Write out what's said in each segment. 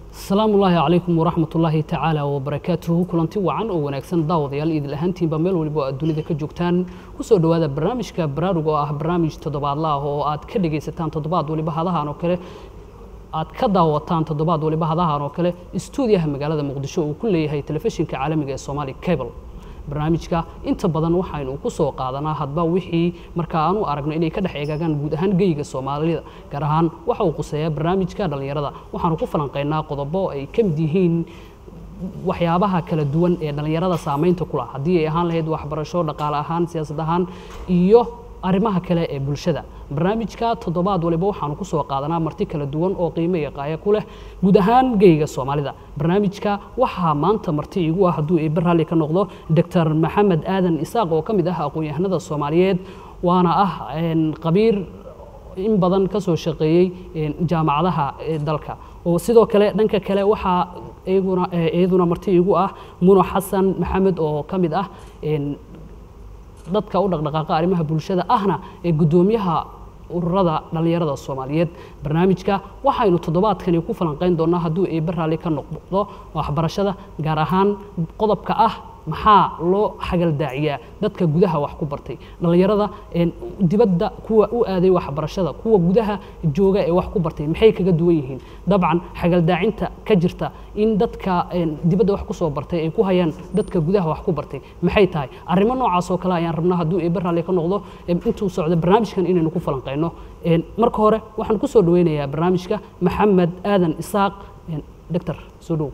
asalaamu ullaahi calaykum waraxmat ullaahi tacaala wabarakaatuhu kulanti wacan oo wanaagsan daawadayaal idil ahaantiinba meel waliba oo aad dunida ka joogtaan kusoo dhowaada barnaamijka baraarug oo ah barnaamij toddobaadla ah oo aad ka dhegaysataan toddobaad waliba hadahan oo kale aad ka daawataan toddobaad waliba hadahan oo kale istuudiyaha magaalada muqdisho uu ku leeyahay telefishinka caalamiga ee somali cable barnaamijka inta badan waxaynu ku soo qaadanaa hadba wixii marka aanu aragno inay ka dhex eegaagaan guud ahaan geyga soomaalida gaar ahaan waxa uu quseeyaa barnaamijka dhallinyarada waxaanu ku falanqaynaa qodobo ay ka mid yihiin waxyaabaha kala duwan ee dhallinyarada saamaynta ku lah haddii ay ahaan lahayd waxbarasho dhaqaale ahaan siyaasad ahaan iyo arrimaha kale ee bulshada barnaamijka toddobaad waliba waxaanu ku soo qaadanaa marti kala duwan oo qiimo iyo qaaya ku leh guud ahaan geyga soomaalida barnaamijka waxaa maanta marti iigu ah hadduu eebbe raalli ka noqdo doctor maxamed aadan isaaq oo ka mid ah aqoon-yahanada soomaaliyeed waana ah qabiir in badan ka soo shaqeeyey jaamacadaha dalka oo sidoo kale dhanka kale waxaa iyaguna iyaduna marti iigu ah muno xasan maxamed oo ka mid ah dadka u dhaqdhaqaaqa arrimaha bulshada ahna ee guddoomiyaha ururada dhallinyarada soomaaliyeed barnaamijka waxaynu toddobaadkani ku falanqayn doonaa hadduu eebbe raalli ka noqdo waxbarashada gaar ahaan qodobka ah maxaa loo xagaldaaciyaa dadka gudaha wax ku bartay dhallinyarada dibadda kuwa u aaday waxbarashada kuwa gudaha jooga ee wax ku bartay maxay kaga duwan yihiin dabcan xagaldaacinta ka jirta in dadka dibadda wax ku soo bartay ay ku hayaan dadka gudaha wax ku bartay maxay tahay arrimo noocaas oo kale ayaan rabnaa hadduu eebbe raalli ka noqdo intuu socdo barnaamijkan inaynu ku falanqayno marka hore waxaan ku soo dhaweynayaa barnaamijka maxamed aadan isaaq doctor soo dhow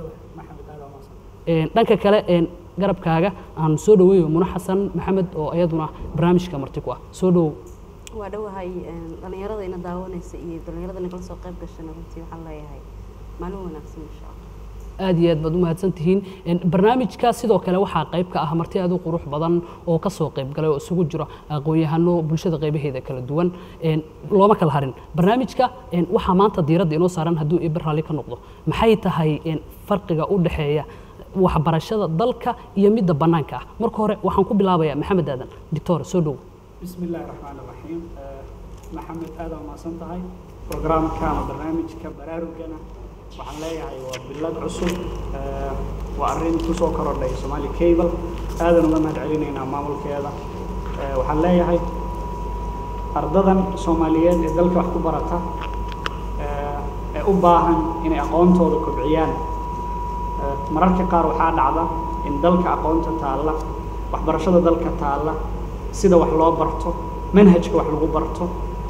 dhanka kale garabkaaga aan soo dhaweeyo muna xasan maxamed oo iyaduna barnaamijka marti ku ah soo dhowow waa dhowahay dhallinyarada ina daawanaysa iyo dhallinyarada nagala soo qayb gashana runtii waxaan leeyahay maalin wanaagsan insha allah aad iyo aad baad u mahadsan tihiin barnaamijka sidoo kale waxaa qayb ka ah marti aad u qurux badan oo ka soo qayb galay oo isugu jiro aqoon-yahano bulshada qaybaheeda kala duwan looma kala harin barnaamijka waxaa maanta diiradda inoo saaran hadduu eber raalli ka noqdo maxay tahay farqiga u dhexeeya waxbarashada dalka iyo midda bannaanka ah marka hore waxaan ku bilaabayaa maxamed aadan doctor soo dhow بسم الله الرحمن الرحيم محمد آدم ما سنتهاي برنامج كان برنامج كبرارجنا waxaan leeyahay waa bilad cusub waa arrin kusoo korodhay Somali Cable aadan uga mahad celinaynaa maamulkeeda waxaan leeyahay ardadan Soomaaliyeed ee dalka wax ku barata ee u baahan inay aqoontooda kobciyaan mararka qaar waxaa dhacda in dalka aqoonta taalla waxbarashada dalka taalla sida wax loo barto manhajka wax lagu barto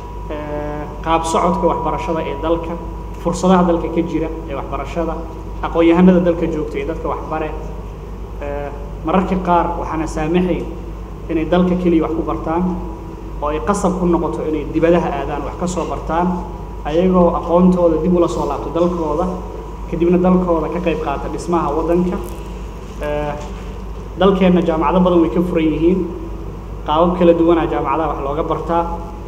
qaab socodka waxbarashada ee dalka fursadaha dalka ka jira ee waxbarashada aqoon-yahanada dalka joogta ee dadka waxbare mararka qaar waxaana saamaxayn inay dalka keliya wax ku bartaan oo ay qasab ku noqoto inay dibadaha aadaan wax ka soo bartaan ayagoo aqoontooda dib ula soo laabto dalkooda kadibna dalkooda ka qayb qaata dhismaha waddanka dalkeenna jaamacado badan way ka furan yihiin qaabab kala duwanaa jaamacadaha wax looga bartaa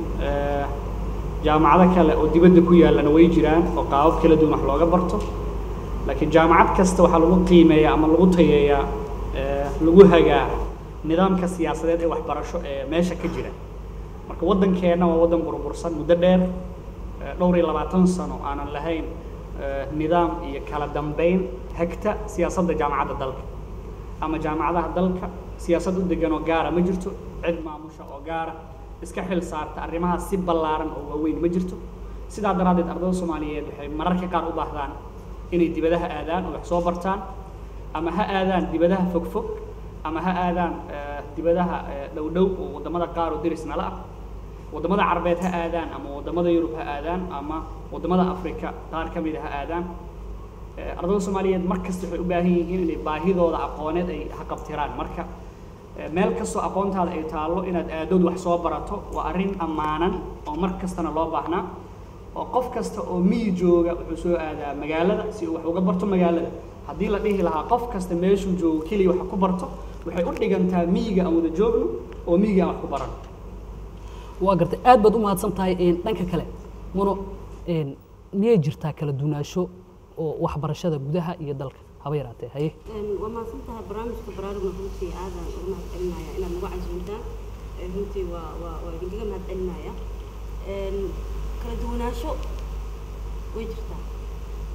jaamacado kale oo dibadda ku yaallana way jiraan oo qaabab kala duwan wax looga barto laakiin jaamacad kasta waxaa lagu qiimeeyaa ama lagu tayeeyaa lagu hagaa nidaamka siyaasadeed ee waxbarasho ee meesha ka jira marka waddankeenna waa waddan burbursan muddo dheer dhowr iyo labaatan sano aanan lahayn nidaam iyo kala dambeyn hagta siyaasadda jaamacadda dalka ama jaamacadaha dalka siyaasad u degan oo gaara ma jirto cid maamusha oo gaara iska xil saarta arrimahaas si ballaaran oo waaweyn ma jirto sidaa daraaddeed ardayda soomaaliyeed waxay mararka qaar u baahdaan inay dibadaha aadaan oo wax soo bartaan ama ha aadaan dibadaha fogfog ama ha aadaan dibadaha dhowdhow oo waddamada qaar oo deris nala ah waddamada carabeed ha aadaan ama waddamada yurub ha aadaan ama waddamada afrika qaar ka mid a ha aadaan ardayda soomaaliyeed mar kasta waxay u baahan yihiin inay baahidooda aqooneed ay haqabtiraan marka meel kastoo aqoontaada ay taallo inaad aadood wax soo barato waa arrin ammaanan oo mar kastana loo baahnaa oo qof kasta oo miyi jooga wuxuu soo aadaa magaalada si uu wax uga barto magaalada haddii la dhihi lahaa qof kasta meeshuu joogo keliya wax ku barto waxay u dhigantaa miyiga aan wada joogno oo miyiga aan wax ku barano waa gartay aad baad u mahadsan tahay dhanka kale muno miyay jirtaa kala duwanaansho oo waxbarashada gudaha iyo dalka haba yaraatee haye waa mahadsan tahay barnaamijka baraarugna runtii aadan uga mahad celinaya inaad nagu casuuntaan runtii waa waa waa idinkaga mahad celinaya kala duwanaansho way jirtaa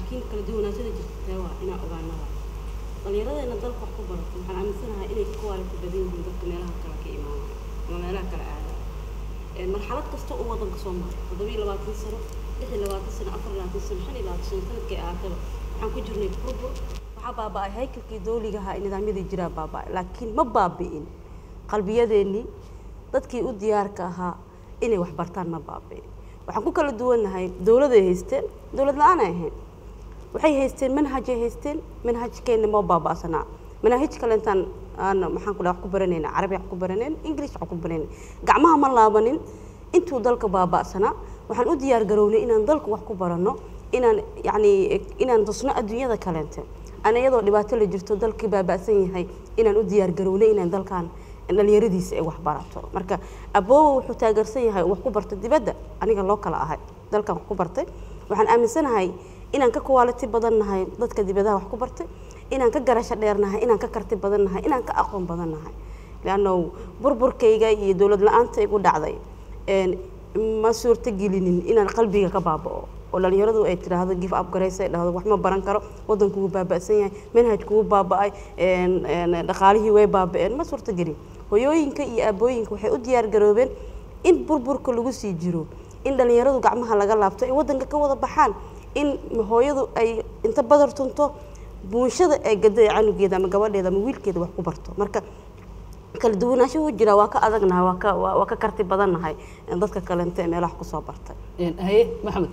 laakiin kala duwanaashada jirta tee waa inaan ogaanada dhallinyaradeena dalka wax ku barato waxaan aaminsanahay inay ka quality badan yihiin dadka meelaha kale ka imaanaya ama meelaha kale aadaya Een, marxalad kasta oo wadanka soo maray toddoba iyo labaatan sano lix iyo labaatan sano afar iyo labaatan sano shan iyo labaatan sano sanadkay ahaataba waxaan ku jirnay burbur waxaa baaba'ay haykalkii dawliga ahaa ee nidaamyadii jiraa baaba'ay laakiin ma baabi'in qalbiyadeennii dadkii u diyaarka ahaa inay wax bartaan ma baabi'in waxaan ku kala duwannahay dowladay haysteen dowlad la-aan ay ahayn waxay haysteen manhajay haysteen manhajkeenna ma baaba'sanaa manaahij kale intaan aan maxaan ku dhaha wax ku baranayna carabi wax ku baranayn english wax ku baranayn gacmaha ma laabanin intuu dalka baaba'sanaa waxaan u diyaar garownay inaan dalka wax ku baranno inaan yacni inaan tusno adduunyada kaleente aan iyadoo dhibaato la jirto dalkii baaba'san yahay inaan u diyaar garownay inaan dalkan dhalinyaradiisa ay wax barato marka aboowa wuxuu taageersan yahay wax ku barta dibadda aniga loo kala ahay dalkan wax ku bartay waxaan aaminsanahay inaan ka quality badan nahay dadka dibadaha wax ku bartay inaan ka garasho dheer nahay inaan ka karti badan nahay inaan ka aqoon badan nahay leanno burburkayga iyo dowlad la-aanta igu dhacday een, ma suurto gelinin inaan qalbiga ka baaba'o oo dhalinyaradu ay tiraahdo give up garaysa ay dhahdo wax ma baran karo wadanku wuu baaba'san yahay manhajku wuu baaba'ay een, een, dhaqaalihii way baaba'een ma suurto gelin hoyooyinka iyo aabooyinka waxay u diyaar garoobeen in burburka lagu sii jiro in dhalinyaradu gacmaha laga laabto ay wadanka ka wada baxaan in hooyadu ay inta badar tunto bulshada ay gada canugeeda ama gabadheeda ama wiilkeeda wax ku barto marka kala duwanaansho wuu jiraa waa ka adagnahay waa ka waa waa ka karti badannahay dadka kalente ee meelaha kusoo bartay Een, haye maxamed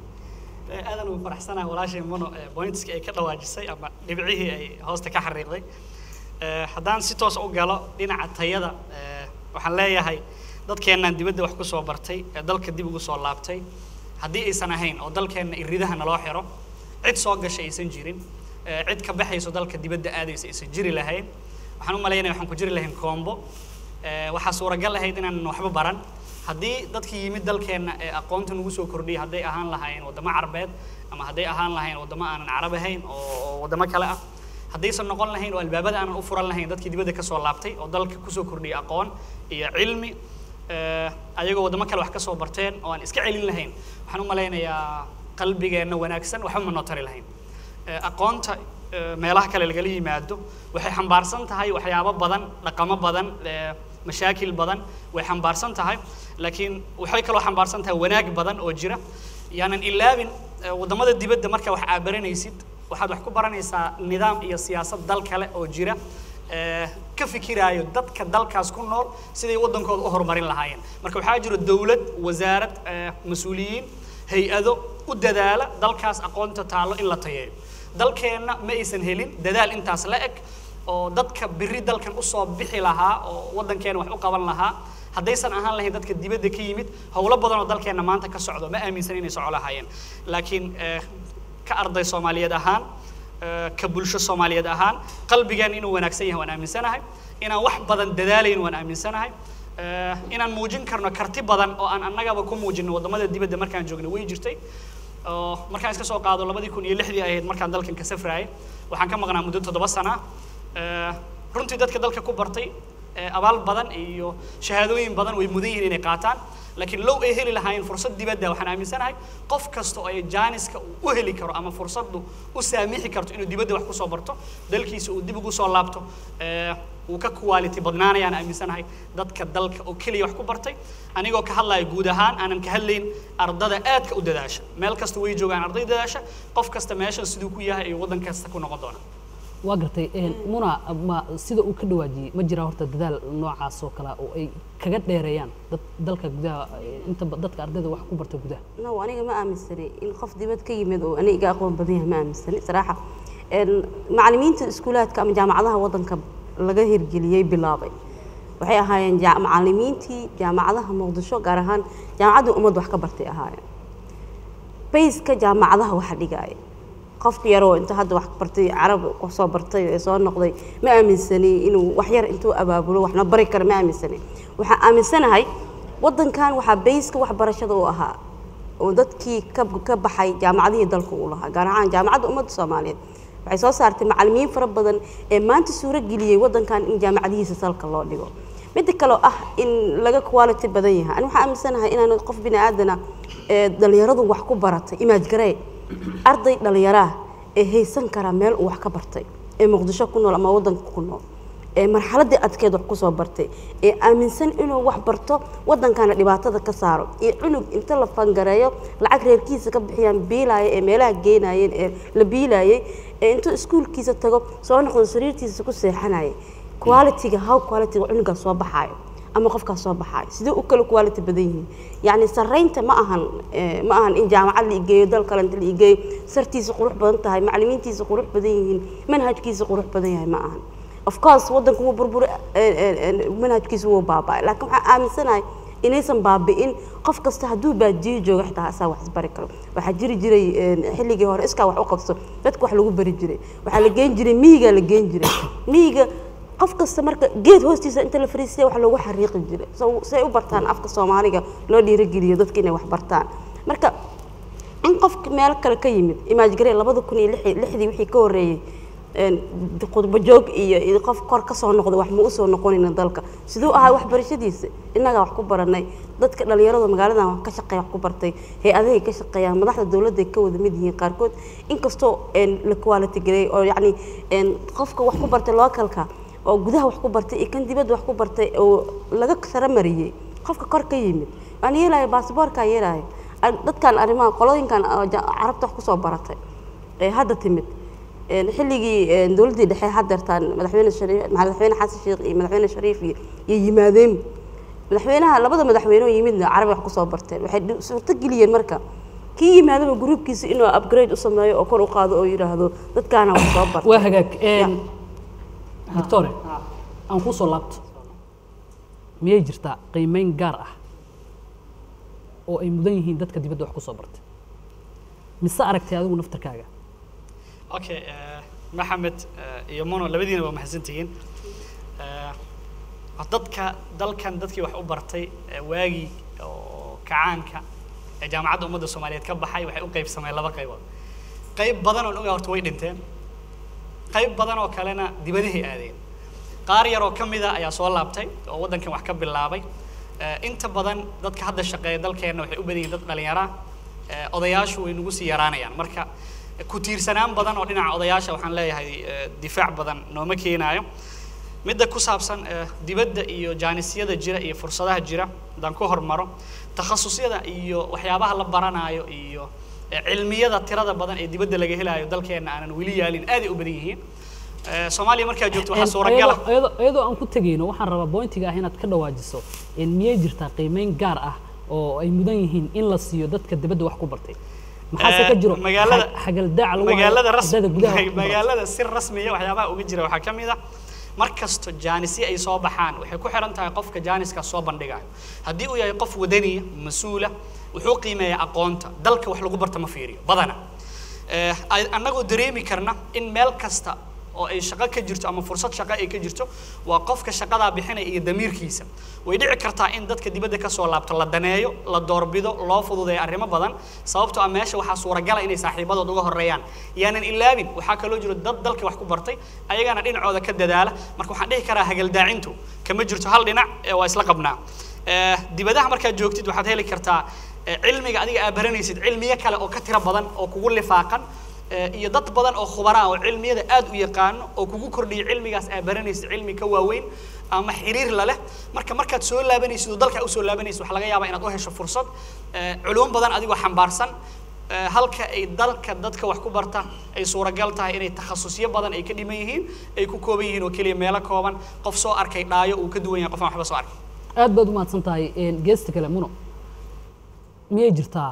Ee, aadan ugu faraxsanahay walaashay mono ee pointska ay ka dhawaajisay ama dhibcihii ay hoosta ka xariiqday Ee, haddaan si toos u galo dhinaca tayada ee, waxaan leeyahay dadkeennan dibadda wax ku soo bartay ee dalka dib ugu soo laabtay haddii aysan ahayn oo dalkeenna iridaha naloo xiro cid soo gashay aysan jirin ee, cid ka baxayso dalka dibadda aadaysa aysan jiri lahayn waxaan u malaynaya waxaan ku jiri lahayn koombo Ee, waxaa suuragal ahayd inaan waxba baran haddii dadkii yimid dalkeenna ee aqoonta nagu soo kordhiyay hadday ahaan lahaayeen waddamo carabeed ama hadday ahaan lahayn waddamo aanan carab ahayn oo oo waddamo kale ah haddaysan noqon lahayn oo albaabada aanan u furan lahayn dadkii dibadda ka soo laabtay oo dalka kusoo kordhiyay aqoon iyo cilmi ee, ayagoo waddamo kale wax ka soo barteen oo aan iska celin lahayn waxaan u malaynayaa qalbigeenna wanaagsan waxba ma noo tari lahayn Ee, aqoonta ee, meelaha kale lagala yimaado waxay xambaarsan tahay waxyaabo badan dhaqamo badan ee, mashaakil badan way xambaarsan tahay laakiin waxay kaloo xambaarsan tahay wanaag badan oo jira yaanan ilaabin ee, waddamada dibadda marka wax aad baranaysid waxaad wax ku baranaysaa nidaam iyo siyaasad dal kale oo jira ee, ka fikiraayo dadka dalkaas ku nool siday waddankooda u horumarin lahaayeen marka waxaa jira dowlad wasaarad ee, mas-uuliyiin hay-ado u dadaala dalkaas aqoonta taallo in la tayeeyo dalkeenna ma aysan helin dadaal intaas la eg oo dadka biri dalkan usoo bixi lahaa oo waddankeena wax u qaban lahaa haddaysan ahaan lahayn dadka dibadda ka yimid howlo badan oo dalkeenna maanta ka socdo ma aaminsan inay soco lahaayeen laakiin eh, ka arday soomaaliyeed ahaan eh, ka bulsho soomaaliyeed ahaan qalbigeen inuu wanaagsan yahay waan aaminsanahay inaan wax badan dadaalayn waan aaminsanahay Eh, inaan muujin karno karti badan oo aan annagaba ku muujino waddamada dibadda markaan joogno way jirtay oo markaan iska soo qaado labadii kun iyo lixdii ahayd markaan dalkan ka safraayay waxaan ka maqnaa muddo toddoba sana ah. Eh, runtii dadka dalka ku bartay eh, abaal badan iyo shahaadooyin badan way mudan yihiin inay qaataan laakiin low ay heli lahaayeen fursad dibadda waxaan aaminsanahay qof kasta oo ay jaaniska uu u heli karo ama fursaddu u saamixi karto inuu dibadda wax kusoo barto dalkiisa uu dib ugu soo laabto eh, wuu ka quality badnaanayaan aaminsanahay dadka dalka oo keliya wax ku bartay anigoo ka hadlaya guud ahaan aanan ka hadlayn ardada aadka u dadaasha meel kasta way joogaan arday dadaasha qof kasta meeshan siduu ku yahay iyo waddan kasta ku noqon doona waa gartay een, muna ma sida uu ka dhawaajiyey ma jiraa horta dadaal noocaas oo kale oo ay kaga dheereeyaan dad dalka gudaha eh, inta ba- dadka ardayda wax ku barta gudaha no aniga ma aaminsani in qof dibad ka yimid oo aniga iga aqoon badan yahay ma aaminsani saraaxa Een, macallimiinta iskuulaadka ama jaamacadaha waddanka laga hirgeliyey bilaabay waxay ahaayeen jaa- macallimiintii jaamacadaha muqdisho gaar ahaan jaamacaddii ummadda wax ka bartay ahaayeen bayska jaamacadaha waxa dhigaaya qofka yaroo inta hadda wax bartay carab qof soo bartay ee soo noqday ma aaminsani inuu wax yar intuu abaabulo waxna bari karo ma aaminsani waxaan aaminsanahay waddankan waxaa bayska waxbarashada u ahaa oo dadkii ka ka baxay jaamacadihii dalka uu lahaa gaar ahaan jaamacadda ummadda soomaaliyeed waxay soo saartay macallimiin fara badan ee maanta suuro geliyey waddankan in jaamacadihiisa salka loo dhigo midda kaloo ah in laga quality badan yahay ani waxaan aaminsanahay inaan qof bini aadana ee dhalinyaradu wax ku baratay imaaj garee arday dhallinyaraah ee haysan karaa meel uu wax ka bartay ee muqdisho ku nool ama waddanka ku nool ee marxaladii adkeed wax kusoo bartay ee aaminsan inuu wax barto waddankana dhibaatada ka saaro iyo cunug inta la fangareeyo lacag reerkiisa ka bixiyaan biilaaya ee meelaha geenayeen ee la biilaayay ee intuu iskuulkiisa tago soo noqdo sariirtiisa ku seexanaya quality-ga how quality-ga cunugaas soo baxaayo ama qofkaas soo baxaayo sidee u kala quality badan yihiin yacni sarreynta ma ahan eh, ma ahan in jaamacad la igeeyo dal kale inta la igeeyo sartiisa qurux badan tahay macallimiintiisa qurux badan yihiin manhajkiisa qurux badan yahay ma ahan of course waddanku wuu burburi manhajkiisa wuu baaba'ay laakiin waxaan aaminsanahay inaysan baabi'in qof kasta hadduu baadiyo joogo xitaa asaa wax isbari karo waxaa jiri jiray eh, xilligii hore iskaa wax u qabso dadka wax lagu bari jiray waxaa la geen jiray miyigaa la geen jiray miyiga qof kasta marka geed hoostiisa inta la fariisiya wax loogu xariiqi jiray so say u bartaan afka soomaaliga loo dhiirigeliyo dadka inay wax bartaan marka in qofka meel kale ka yimid imaajgarey labada kun iyo lixi- lixdii wixii ka horreeyey een, khudbo joog iyo iyo qof kor ka soo noqda wax ma u soo noqonayna dalka siduu ahaa waxbarashadiisa innagaa wax ku baranay dadka dhallinyarada magaaladan wax ka shaqeeya wax ku bartay hay-adahay ka shaqeeyaan madaxda dowladda ay ka wada mid yihiin qaarkood inkastoo een, la quality gareey oo yacni een, qofka wax ku bartay localka oo gudaha wax ku bartay iyo kan dibadda wax ku bartay oo laga sara mariyey qofka kor ka yimid waan yeelaya baasboorkaa yeelaya Ar- dadkan arrimaha qolooyinkan oo ja- carabta wax kusoo baratay ee hadda timid een, xilligii een, dowladdii dhexe haddeertaan madaxweyne shariif madaxweyne xasan sheekh iyo madaxweyne shariif iyo iyo yimaadeen madaxweynaha labada madaxweyne oo yimidna carabi wax kusoo barteen waxay dhi- suurto geliyeen marka kii yimaadaba gruubkiisa inuu upgrade u sameeyo oo kor u qaado oo yidhaahdo dadkaana wax soo bartay waa hagaag een, doctore aan kuu soo laabto miyay jirtaa qiimeyn gaar ah oo ay mudan yihiin dadka dibadda wax ku soo bartay mise aragtay adigu naftarkaaga okay eh, maxamed eh, iyo mono labadiina waa mahadsantihiin Eh, dadka dalkan dadkii wax u bartay eh, waagii oo kacaanka ee jaamacadda ummadda soomaaliyeed ka baxay waxay u qaybsameen laba qaybood qayb badan oo ogaa horta way dhinteen qayb badan oo kalena dibadahay aadeen qaar yaroo ka mida ayaa soo laabtay oo waddankan wax ka bilaabay Eh, inta badan dadka hadda shaqeeya dalkeenna waxay u badan yihiin dad dhalinyara ah. Eh, odayaashu way nagu sii yaraanayaan marka eh, ku tiirsanaan badan oo dhinaca odayaasha waxaan leeyahay eh, difaac badan nooma keenaayo midda ku saabsan eh, dibadda iyo jaanisyada jira iyo fursadaha jira haddaan ku hormaro takhasusyada iyo waxyaabaha la baranaayo iyo eh, cilmiyada tirada badan ee dibadda laga helaayo dalkeenna aanan weli yaalin aaday u badan yihiin Eh, soomaaliya markaa joogto waxaa suuragala iyadoo- iyadoo iyadoo aan ku tegayno waxaan rabaa bointiga ah inaad ka dhawaajiso in miyay jirtaa qiimeyn gaar ah oo ay mudan yihiin in la siiyo dadka dibadda wax ku bartay maxaase ka jiro magaalada xag- xagaldaac lagu hayo magaalada ras ardayda gudaha wax ku bartay? magaalada si rasmiya waxyaabaha uga jira waxaa ka mid ah mar kasto jaanisyo ay soo baxaan waxay ku xiran tahay qofka jaaniska soo bandhigayo haddii uu yahay qof wadaniya mas-uula wuxuu qiimeeyaa aqoonta dalka wax lagu barta ma fiiriyo badana Eh, ay- annagoo dareemi karna in meel kasta oo ay shaqo ka jirto ama fursad shaqo ay ka jirto waa qofka shaqadaa bixinaya iyo damiirkiisa way dhici kartaa in dadka dibadda ka soo laabto la daneeyo la doorbido loo fududeeyo arrimo badan sababtoo ah meesha waxaa suuragala inay saaxiibadood uga horeeyaan yaanan ilaabin waxaa kaloo jiro dad dalka wax ku bartay ayagana dhinacooda ka dadaala marka waxaan dhihi karaa hagaldaacintu kama jirto hal dhinac ee waa isla qabnaa Eh, dibadaha markaad joogtid waxaad heli kartaa eh, cilmiga adiga aad baranaysid cilmiyo kale oo ka tiro badan oo kugu lifaaqan eh, iyo dad badan oo khubaraa oo cilmiyada aad u yaqaano oo kugu kordhiya cilmigaas aad baranaysid cilmi ka waaweyn ama xiriir la leh marka markaad soo laabanaysid oo dalka usoo laabanaysid waxaa laga yaabaa inaad u hesho fursad eh, culuum badan adigoo xambaarsan eh, halka ay dalka dadka wax ku barta ay suuragal tahay inay takhasusyo badan ay ka dhiman yihiin ay ku kooban yihiin oo keliya meelo kooban qof soo arkay dhaayo uu ka duwan yahay qof aan waxba soo arkay aad baad u mahadsan tahay een, geesta kale muno miyay jirtaa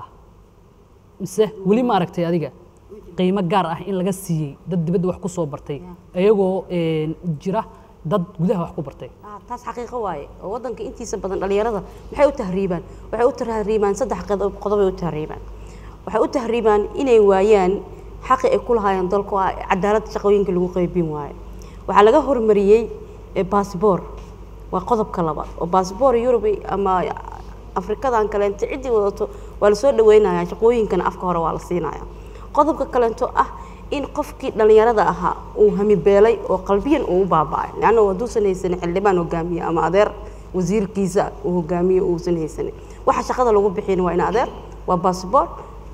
mise weli ma aragtay adiga qiimo gaar ah in laga siiyey dad dibadda wax ku soo bartay iyagoo een, jira dad gudaha wax ku bartay Ah, taas xaqiiqo waaye oo waddanka intiisa badan dhalinyarada maxay u tahriibaan waxay u tahriibaan saddex qodob qodobay u tahriibaan waxay u tahriibaan inay waayaan xaqi ay ku lahaayeen dalku ah cadaalad shaqooyinka lagu qaybin waayo waxaa laga hormariyey eh, baasboor waa qodobka labaad oo baasboor yurub ama afrikadan kaleento ciddii wadato waa lasoo dhaweynayaa shaqooyinkana afka hore waa la siinayaa qodobka kaleento ah in qofkii dhallinyarada ahaa uu hamibeelay oo qalbiyan uu u baaba'ay leanna hadduusan haysanin xildhibaan hogaamiye ama adeer wasiirkiisa uu hogaamiye uusan haysanin waxa shaqada lagu bixin waa in adeer waa baasboor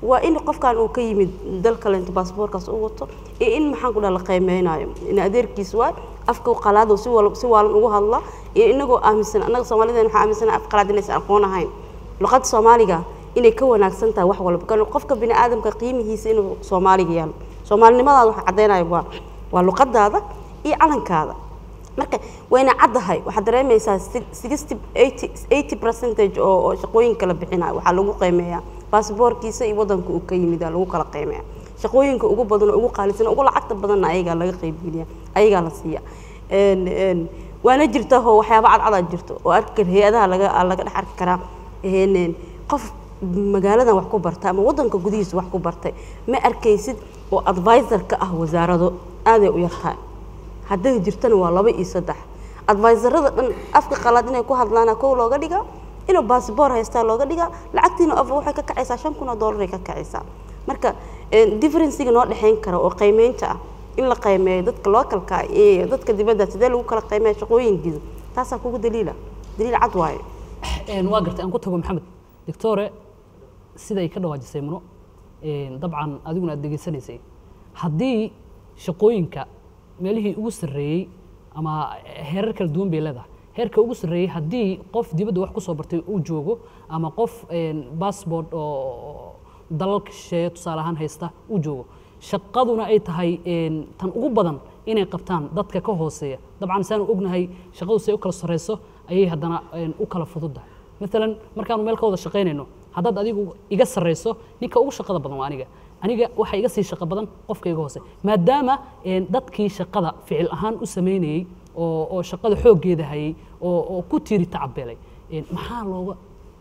waa in qofkan uu ka yimid dal kaleento baasboorkaas u wato iyo in maxaan ku dhaha la qiimeynayo in adeerkiis waa afka qalaado si wal si waalan ugu hadla iyo inagoo aaminsan annaga soomaalideen waxaa aaminsana af qalaad inaysan aqoon ahayn luqadda soomaaliga inay ka wanaagsan tahay wax walba kan qofka bini aadamka qiimihiisa inuu soomaaliga yaalo soomaalinimadaada waxa caddeynaya waa waa luqadaada iyo calankaada marka wayna caddahay waxaad dareemaysaa sixty eighty eighty percentage oo oo shaqooyinka la bixinayo waxaa lagu qiimeeyaa baasboorkiisa iyo waddanka uu ka yimid aa lagu kala qiimeeya shaqooyinka ugu badan oo ugu qaalisan ugu lacagta badanna ayagaa laga qaybgeliya ayagaa la siiya Een, een, waana jirta oo waxyaaba cadcadaa jirto oo arki kara hay-adaha laga aa laga dhex arki karaa Een, een, qof magaaladan wax ku barta ama waddanka gudihiisa wax ku bartay ma arkaysid oo advisor ka ah wasaarado aaday u yartahay hadday jirtana waa laba iyo saddex advisorada dhan afka qalaad inay ku hadlaana kow looga dhigaa inuu baasboor haystaa looga dhigaa lacagtiina of waxay ka kacaysaa shan kun oo doolar ay ka kacaysaa marka differenciga noo dhexayn kara oo qiimeynta ah in la qiimeeyo dadka localka iyo dadka dibadda sidee lagu kala qiimeeya shaqooyinkiisa taasaa kugu daliila daliil cad waaye Een, waa gartay aan ku tago maxamed doctore siday ka dhawaajisay muno een, dabcan adiguna aad degeysanaysay haddii shaqooyinka meelihii ugu sarreeyey ama heerar kala duwan bay leedahay heerka ugu sarreeyey haddii qof dibadda wax ku soo bartay uu joogo ama qof een, passport oo dalalka shisheeye tusaale ahaan haysta uu joogo shaqaduna ay tahay een, tan ugu badan inay qabtaan dadka ka hooseeya dabcan saanu ognahay shaqadu say u kala sarreyso ayay haddana een, u kala fududahay maalan markaanu meel ka wada shaqaynayno haddaad adigu iga sarreyso ninka ugu shaqada badan waa aniga aniga waxaa iga sii shaqo badan qofka iga hoose maadaama een, dadkii shaqada ficil ahaan u sameynayey oo oo shaqada xooggeeda hayay oo oo ku tiiri tacabeelay een, maxaa looga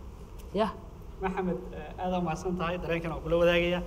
yah maxamed eh, aad aa mahadsan tahay dareenkan waan kula wadaagaya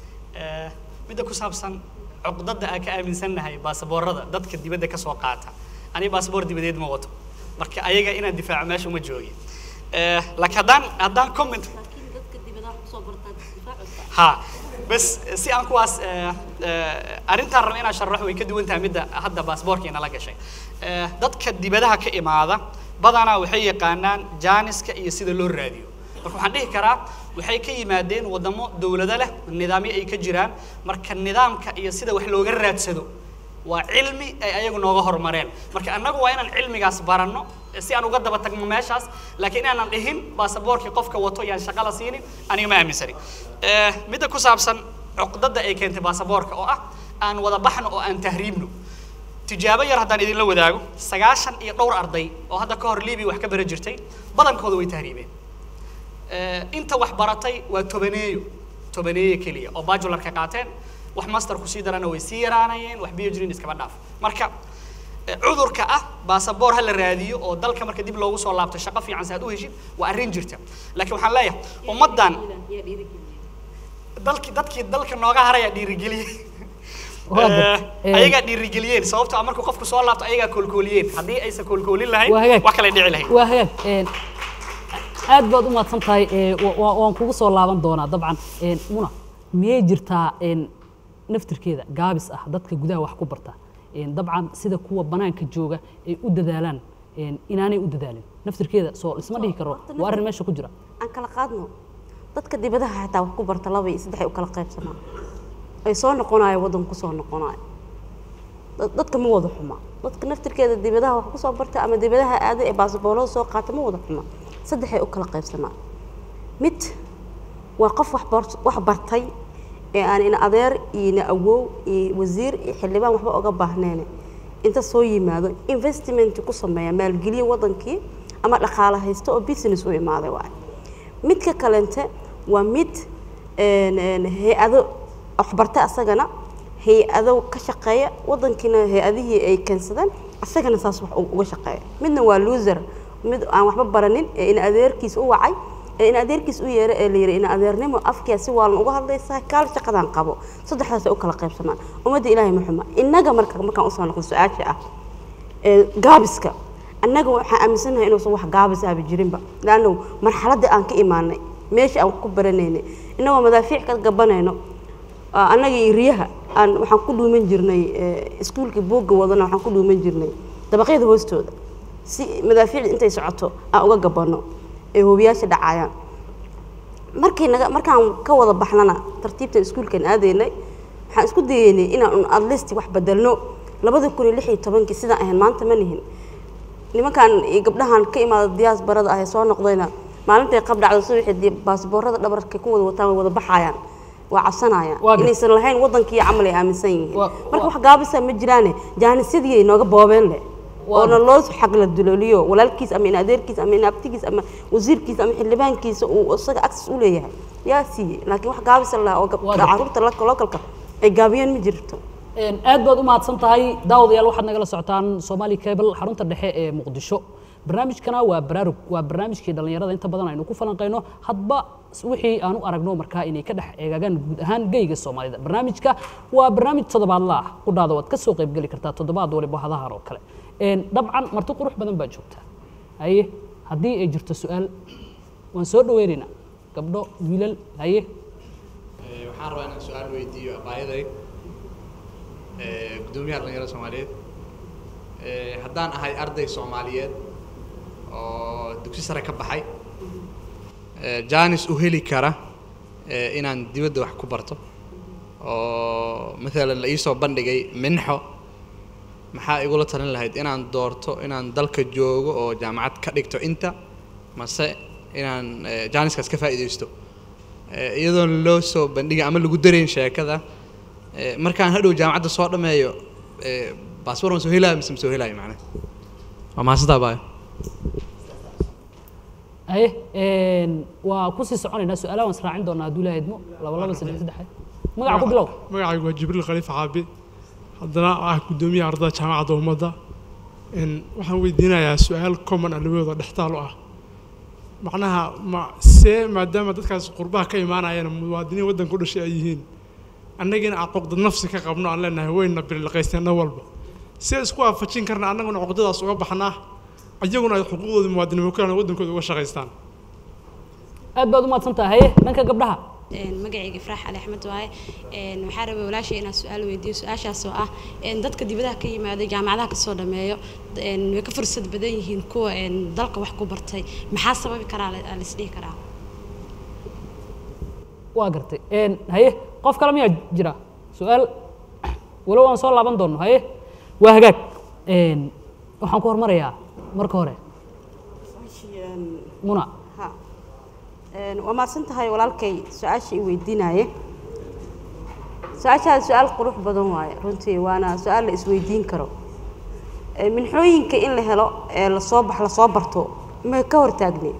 Eh, midda ku saabsan cuqdada aan ka aaminsannahay baasaboorada dadka dibadda ka soo qaata ani baasaboor dibadeed ma wato marka ayaga inaan difaaco meesha uma joogi Eh, laakiin haddaan haddaan comment laakiin dadka dibadaha kusoo bartaa difaacooda ha bas si aan kuwaas eh, eh, arrintaan raba inaan sharaxo way ka duwan tahay midda hadda baasboorka inala gashay Eh, dadka dibadaha ka imaada badanaa waxay yaqaanaan jaaniska iyo sida loo raadiyo marka waxaan dhihi karaa waxay ka yimaadeen waddamo dowlado leh nidaamyo ay ka jiraan marka nidaamka iyo sida wax looga raadsado waa cilmi ay ayagu nooga horumareen marka annagu waa inaan cilmigaas baranno si aan uga daba tagno meeshaas laakiin inaanan dhihin baasaboorkii qofka wato yaan shaqo la siinin aniga ma aaminsani Eh, midda ku saabsan cuqdada ay keentay baasaboorka oo ah aan wada baxno oo aan tahriibno tijaabo yar haddaan idinla wadaago sagaashan iyo dhowr arday oo hadda ka hor libiya wax ka bara jirtay badankooda way tahriibeen Eh, inta wax baratay waa tobaneeyo tobaneeyo keliya oo bajularka qaateen wax master ku sii darana way sii yaraanayeen wax phd iskaba dhaaf marka eh, cudurka ah baasaboor ha la raadiyo oo dalka marka dib loogu soo laabto shaqo fiican si aad u heshid waa arrin jirta laakiin waxaan leeyahay ummaddan yaa dhiirigeliya dalkii dadkii dalka nooga haraya dhiirigeliyey Waa gartay. Eh, Eh, ayagaa dhiirigeliyeen sababtoo ah markuu qofku soo laabto ayagaa koolkooliyeen haddii aysan koolkoolin lahayn Waa hagaag. wax kale dhici lahayd waa hagaag een, aad baad u mahadsan tahay ee, wa- wa- waan kugu soo laaban doonaa dabcan een, muna miyay jirtaa een, naftirkeeda gaabis ah dadka gudaha wax ku barta een, dabcan sida kuwa banaanka jooga ay u dadaalaan een, inaanay u dadaalin naftirkeeda soo isma dhihi karo waa arrin meesha ku jira aan kala qaadno dadka dibadaha xitaa wax ku barta laba iyo saddex ay u kala qaybsamaan ay soo noqonayo waddan ku soo noqonayo dad- dadka ma wada xuma dadka naftirkeeda dibadaha wax kusoo barta ama dibadaha aada ee baasboorada soo qaata ma wada xuma saddexay u kala qaybsamaan mid waa qof wax bar- wax bartay ee aan ina adeer iyo ina awow iyo wasiir iyo xildhibaan waxba oga baahneene inta soo yimaado investment ku sameeya maalgeliya wadankii ama dhaqaale haysto oo business u imaaday waay midka kalente waa mid een, een, hay-ado waxbarta asagana hay-ado ka shaqeeya wadankiina hay-adihii ay keensadeen asagana saas wax u- uga shaqeeya midna waa loser mid aan waxba baranin ee in adeerkiis u wacay ee in adeerkiis u yeeray ee la yidhi in adeernimo afkiya si waalan uga hadlaysaa kaal shaqadan qabo saddexdaas ay u kala qaybsamaan ummadda ilaahay ma xuma innaga marka markaan usoo noqdo su-aasha ah ee gaabiska annaga waxaan aaminsanahay inuusan wax gaabis ahba jirinba laanno marxaladda aan ka imaanay meesha aan wax ku baranaynay innagoo madaafiic ka gabanayno aa, annaga iyo riyaha aan waxaan ku dhuuman jirnay ee, iskuulka buugga wadana waxaan ku dhuuman jirnay dabaqyada hoostooda si madaafiicda intay socoto aan uga gabanno ee hoobiyaasha dhacayaan markay naga markaan ka wada baxnana tartiibta iskuulkan aadaynay waxaan isku dayeynay inaan un at least wax bedelno labada kun iyo lix iyo tobankii sidaan ahayn maanta ma nihin nimankan iyo gabdhahan ka imaada diyaas barada ah ee soo noqdayna maalintay qab dhacdo subaxii dee baasboorada dhabarka ku wada wataan way wada baxayaan waa cabsanayaan Waa gar- inaysan lahayn wadankii camal ay aaminsan yihiin Waa- marka waa- wax gaabisa ma jiraane jaanisyadii ay nooga boobeen leh Waa oona loo xagla dulooliyo walaalkiis ama in adeerkiis ama in abtigiis ama wasiirkiis ama xildhibaankiisa uu isaga access u leeyahay yaa siiyey laakiin wax gaabisa lah oo Waa gabdha gar- caruurta la- localka ay gaabiyeen ma jirto Een, aad baad u mahadsan tahay daawadayaal waxaad nagala socotaan Somali Cable xarunta dhexe ee Muqdisho barnaamijkana waa baraarug waa barnaamijkii dhalinyarada inta badan aynu ku falanqeyno hadba wixii aan u aragno markaa inay ka dhex eegagaan guud ahaan geyga Soomaalida barnaamijka waa barnaamij toddobaadla ah ku dhaado waad ka soo qayb gali kartaa toddobaad waliba hadahan oo kale een dabcan marti qurux badan baa joogta haye haddii ay jirto su-aal waan soo dhaweynaynaa gabdho wiilal haye Ee, waxaan rabaa inaan su-aal weydiiyo abaayaday ee, guddoomiyaha dhalinyarada soomaaliyeed Ee, haddaan ahay arday soomaaliyeed oo dugsi sare ka baxay ee, jaanis u heli kara ee, inaan dibadda wax ku barto oo maalan la iisoo bandhigay minxo maxaa igula talin lahayd inaan doorto inaan dalka joogo oo jaamacad ka dhigto inta mase inaan ee, jaaniskaas ka faa'iidaysto Ee, iyadoon loo soo bandhigin ama lagu darayn sheekada ee, markaan hadhow jaamacadda soo dhammeeyo ee, baasboor ma soo helaayo mise ma soo helaayo macnaha waa mahadsantaa baayo haye een, waa kusii soconaynaa su-aalaha waan israacin doonaa hadduu ilaahay idmo laba laba saddex saddex magaca ku bilow magacaygu waa jibriil khaliif caabi haddana ah guddoomiyaha ardada jaamacadda ummadda Een, waxaan weydiinayaa su-aal common ah labadooda dhextaal u ah macnaha ma see maadaama dadkaas qurbaha ka imaanayana muwaadiniin waddanka u dhashay ay yihiin annagina aan cuqdad nafsi ka qabno aan leenahay wayna birilqaysteen dhan walba see isku waafajin karna annaguna cuqdadaas uga baxnaa iyaguna ay xuquuqdooda muwaadinimo ku helaan waddankooda uga shaqaystaan aad baad u mahadsan tahay haye dhanka gabdhaha Een, magacayga ifraax ali axmed waaye Een, waxaan rabay walaashay inaan su-aal weydiiyo su-aashaas oo ah een, dadka dibadaha ka yimaada jaamacadaha kasoo dhameeyo een, way ka fursad badan yihiin kuwa een, dalka wax ku bartay maxaa sababi karaa la- la isdhihi karaa waa gartay een, haye qof kale miyaa jira su-aal walow aan soo laaban doono haye waa hagaag een, waxaan ku hormarayaa marka hore muna ha Een, waa mahadsan tahay walaalkay su-aasha i weydiinaaye su-aashaada su-aal qurux badan waaye runtii waana su-aal la isweydiin karo Ee, minxooyinka in la helo ee lasoo bax lasoo barto ma ka hortaagne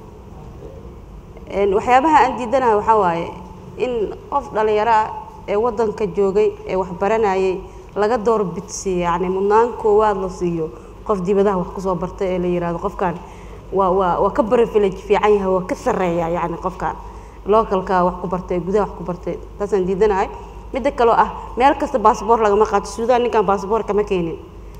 Een, waxyaabaha aan diidanahay waxaa waaye in qof dhalinyaro ah ee waddanka joogay ee wax baranayay laga door bidsiiyo yacni mudnaan koowaad la siiyo qof dibadaha wax kusoo bartay ee la yidhaahdo qofkan waa waa waa ka privilege fiican yahay waa ka sarreeya yacni qofkan localka wax ku bartay gudaha wax ku bartay taasaan diidanahay midda kaloo ah meel kasta baasboor lagama qaato suudaan ninkan baasboor kama keenin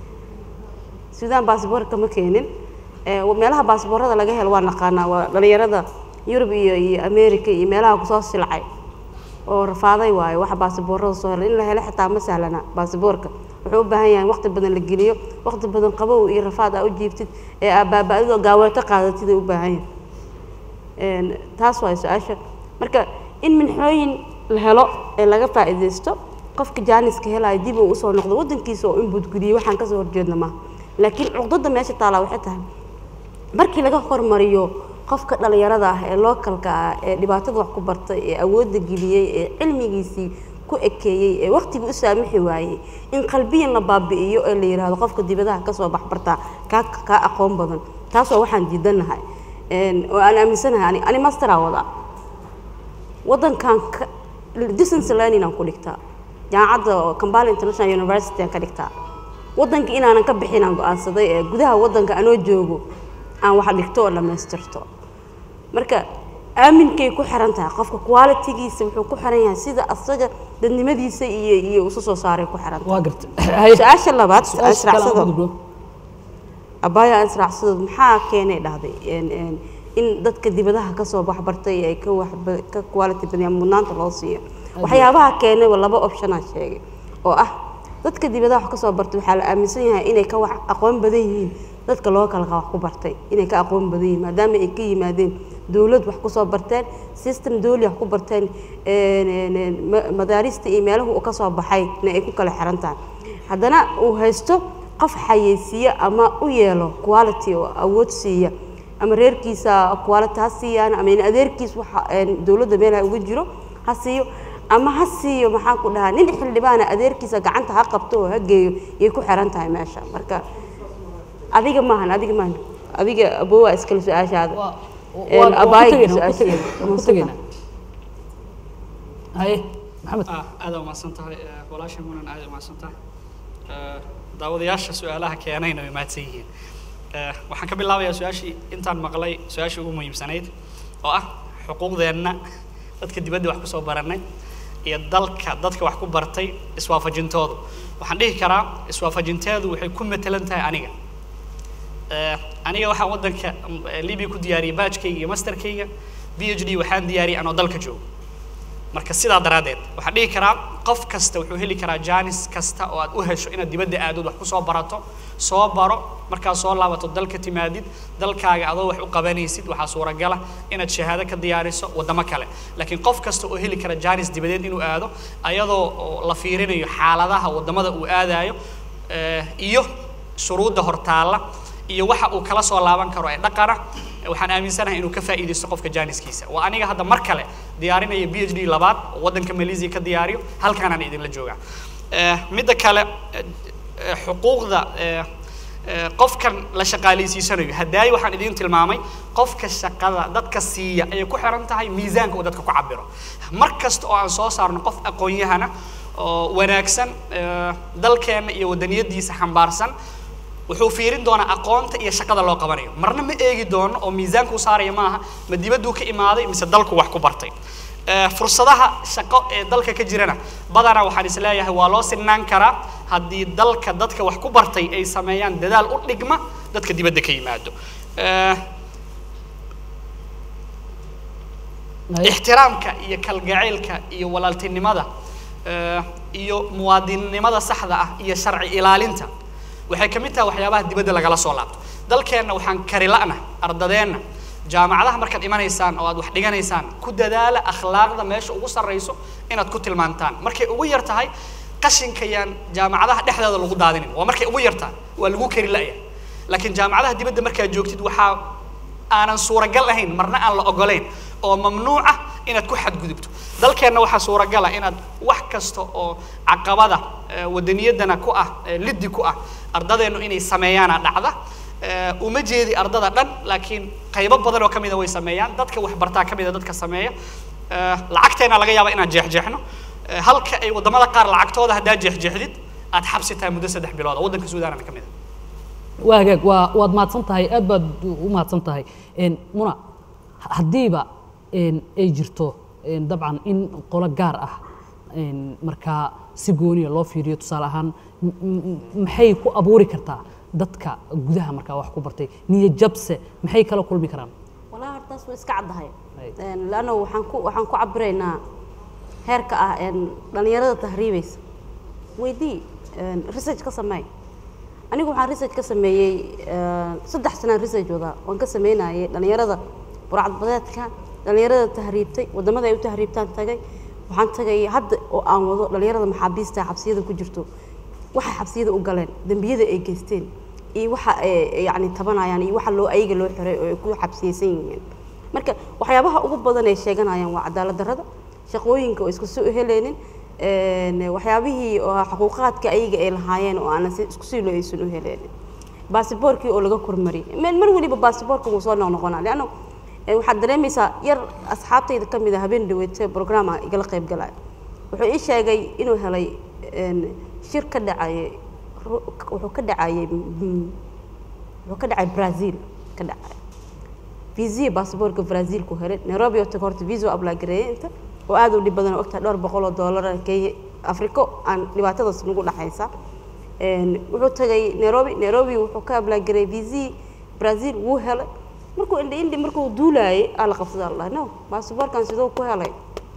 suudaan baasboor kama keenin Ee, meelaha baasboorada laga helo waa naqaanaa waa dhalinyarada yurub iyo iyo america iyo meelaha kusoo silcay oo rafaaday waayo waxa baasboorada soo helay in la helo xitaa ma sahlana baasboorka wuxuu u baahan yahay in waqti badan la geliyo waqti badan qabow iyo rafaad aa u jiibtid ee aa baaba-adoo gaaweeto qaadatid ay u baahan yahay Een, taas waay su-aasha marka in minxooyin la helo ee laga faa'iidaysto qofka jaaniska helaya dib uu usoo noqdo waddankiisa oo inbudgudiyey waxaan kasoo horjeedna maaha laakiin cuqdada meesha taalaa waxay tahay markii laga hormariyo qofka dhalinyarada ah ee localka ah ee dhibaatada wax ku bartay ee awoodda geliyey ee cilmigiisii ku ekeeyey ee waqtigii u saamixi waayey in qalbiyan la baabi'iyo ee la yidhaahdo qofka dibadaha kasoo baxbartaa kaa kaa aqoon badan taas waa waxaan diidanahay Een, oo aan aaminsanahay ani ani masteraa wadaa waddankan ka distance learning aan ku dhigtaa jaamacadda oo Kampala International University aan ka dhigtaa waddanka inaanan ka bixin aan go'aansaday ee gudaha waddanka anoo joogo aan wax dhigto oo dhammaystirto marka aaminkay ku xiran tahay qofka qualitygiisa wuxuu ku xiran yahay sida asaga dadnimadiisa iyo iyo isu soo saaray ku xiran tahay waa gartay haye su-aasha labaad su-aasha kale aan israacsado ku gudbo abaayo aan israacsadood maxaa keenay dhahday Een, een, in dadka dibadaha kasoo baxbartay ay ka waxba ka quality badan mudnaanta loo siiyo waxyaabaha keenay waa laba option aan sheegay oo ah dadka dibadaha wax kasoo bartay waxaa la aaminsan yahay inay ka wax aqoon badan yihiin dadka loo kala wax ku bartay inay ka aqoon badan yihiin maadaama ay ka yimaadeen dowlad wax kusoo barteen system dowli wax ku barteen een, een, een, ma- madaarista iyo meelaha uu ka soo baxayna ay ku kala xiran tahay haddana uu haysto qof xayeysiiya ama u yeelo quality oo awood siiya ama reerkiisa quality ha siiyaan ama in adeerkiis waxa een, dowladda meel ha uga jiro ha siiyo ama ha siiyo maxaan ku dhahaa nin xildhibaana adeerkiisa gacanta ha qabto oo ha geeyo yay ku xiran tahay meesha marka adiga maahan adiga maahan adiga abowaa iskale su-aashaada waa Een, waa- waa ku abaayiga tegaynaa, waa ku su-aasheeda. tegaynaa, waa ku tegaynaa. haye maxamed ah aad u mahadsan tahay eh, walaasha munan aad u mahadsan tahay Eh, daawadayaasha su-aalaha keenayna way mahadsan yihiin Eh, waxaan ka bilaabayaa su-aashii intaan maqlay su-aashii ugu muhiimsanayd oo ah xuquuqdeenna dadka dibadda wax kusoo baranay iyo dalka dadka wax ku bartay iswaafajintoodu waxaan dhihi karaa iswaafajinteedu waxay ku matelan tahay aniga Eh, aniga waxaan waddanka mm, eh, Libya ku diyaariyay baajkayga iyo masterkayga PhD waxaan diyaariyay anoo dalka joogo marka sidaa daraaddeed waxaan dhihi karaa qof kasta wuxuu heli karaa jaanis kasta oo aad u hesho inaad dibadda aadood wax kusoo barato soo baro markaad soo laabato dalka timaadid dalkaaga adoo wax u qabanaysid waxaa suuragala inaad shahaado ka diyaariso waddamo kale laakiin qof kasta oo heli kara jaanis dibadeed inuu aado ayadoo oo la fiirinayo xaaladaha waddamada uu aadayo eh, iyo shuruudda hortaalla iyo waxa uu kala soo laaban karo ee dhaqana waxaan aaminsanahay inuu ka faa'iidaysto qofka jaaniskiisa waa aniga hadda mar kale diyaarinaya b h d labaad oo waddanka malaysia ka diyaariyo halkaanaan idinla joogaa Eh, midda kale eh, eh, xuquuqda eh, eh, qofkan la shaqaalaysiisanayo hadaayi waxaan idiin tilmaamay qofka shaqada dadka siiya ayay ku xiran tahay miisaanka uu dadka ku cabiro mar kasta oo aan soo saarno qof aqoon-yahana oo wanaagsan eh, dalkeenna iyo waddaniyadiisa xambaarsan wuxuu fiirin doonaa aqoonta iyo shaqada loo qabanayo marna ma eegi doono oo miisaanku saaraya maaha ma dibadduu ka imaaday mise dalku wax ku bartay Eh, fursadaha shaqo ee dalka ka jirana badanaa waxaan is leeyahay waa loo sinaan karaa haddii dalka dadka wax ku bartay ay sameeyaan dadaal u dhigma dadka dibadda ka yimaado Eh, haye ixtiraamka iyo kalgacaylka iyo walaaltinimada eh, iyo muwaadinnimada saxda ah iyo sharci ilaalinta waxay ka mid tahay waxyaabaha dibadda lagala soo laabto dalkeenna waxaan kari la'na ardadeenna jaamacadaha markaad imanaysaan oo aad wax dhiganaysaan ku dadaala akhlaaqda meesha ugu sarrayso inaad ku tilmaantaan markay ugu yar tahay qashinka yaan jaamacadaha dhexdeeda lagu daadinin waa markay ugu yar tahay waa lagu kari la'ya laakiin jaamacadaha dibadda markaad joogtid waxaa aanan suuragal ahayn marna aan la ogolayn oo mamnuuc ah inaad ku xadgudubto dalkeenna waxaa suuragal ah inaad wax kasta oo caqabada eh, wadaniyadana ku ah eh, liddi ku ah ardadeennu inay sameeyaana dhacda Eh, uma jeedi ardada dhan laakiin qaybo badan oo ka mida way sameeyaan dadka waxbartaa ka mida dadka sameeya Eh, lacagteena laga yaaba inaan jeexjeexno Eh, halka ay waddamada qaar lacagtooda haddaad jeexjeexdid aad xabsi tahay muddo saddex bilood oo waddanka suudaanana ka mid a waa hagaag waa waad mahadsan tahay aad baad u mahadsan tahay Een, muna haddiiba een, ay jirto een, dabcan in qolo gaar ah een, markaa si gooniya loo fiiriyo tusaale ahaan m- m- maxay ku abuuri kartaa dadka gudaha markaa wax ku bartay niyad jabse maxay kala kulmi karaan والله hortaas way iska caddahay Ay. Een, laanno waxaan ku waxaan ku cabiraynaa heerka ah een dhalinyarada tahriibaysa weydii een, research ka sameey anigu waxaan research ka sameeyey een, saddex sanaan research wadaa waan ka sameynayay dhalinyarada burcadbadeedka dhalinyarada tahriibtay waddamada ay u tahriibtaan tagay waxaan tagay hadda oo aan wado dhalinyarada maxaabiista xabsiyada ku jirto waxay xabsiyada u galeen dembiyada ay geysteen iyo waxa ay yacni tabanayaan iyo waxa loo ayaga loo xiray oo ay ku xabsiyeysan yihiin marka waxyaabaha ugu badan ay sheeganayaan waa cadaalad darrada shaqooyinka oo isku soo heleynin een, waxyaabihii oo xuquuqaadka ayaga ay lahaayeen oo aanan si- isku sii loo aysan u heleynin baasiboorkii oo laga kormariyay mar mar weliba baasiboorka wuu soo noqnoqonaa leanno eh, waxaad dareemaysaa yar asxaabtayda ka mid a habeen dhaweete programma igala qayb galaya wuxuu ii sheegay inuu helay een, shir ka dhacayay ru- wuxuu ka dhacayay mm, wuxuu ka dhacay brazil ka dhacay visa baasaboorka brazil ku helay nairobi oo taga horta visa apply gareeyay inta oo aad u dhib badan oo ogtahay dhowr boqol oo doolar kenya afriko aan dhibaatadaas nagu dhaxaysa Een, wuxuu tagay nairobi nairobi wuxuu ka apply gareeyay visa brazil wuu helay markuu indhi indhi markuu duulaayay aa la qabsaday allah no baasaboorkan sidoo ku helay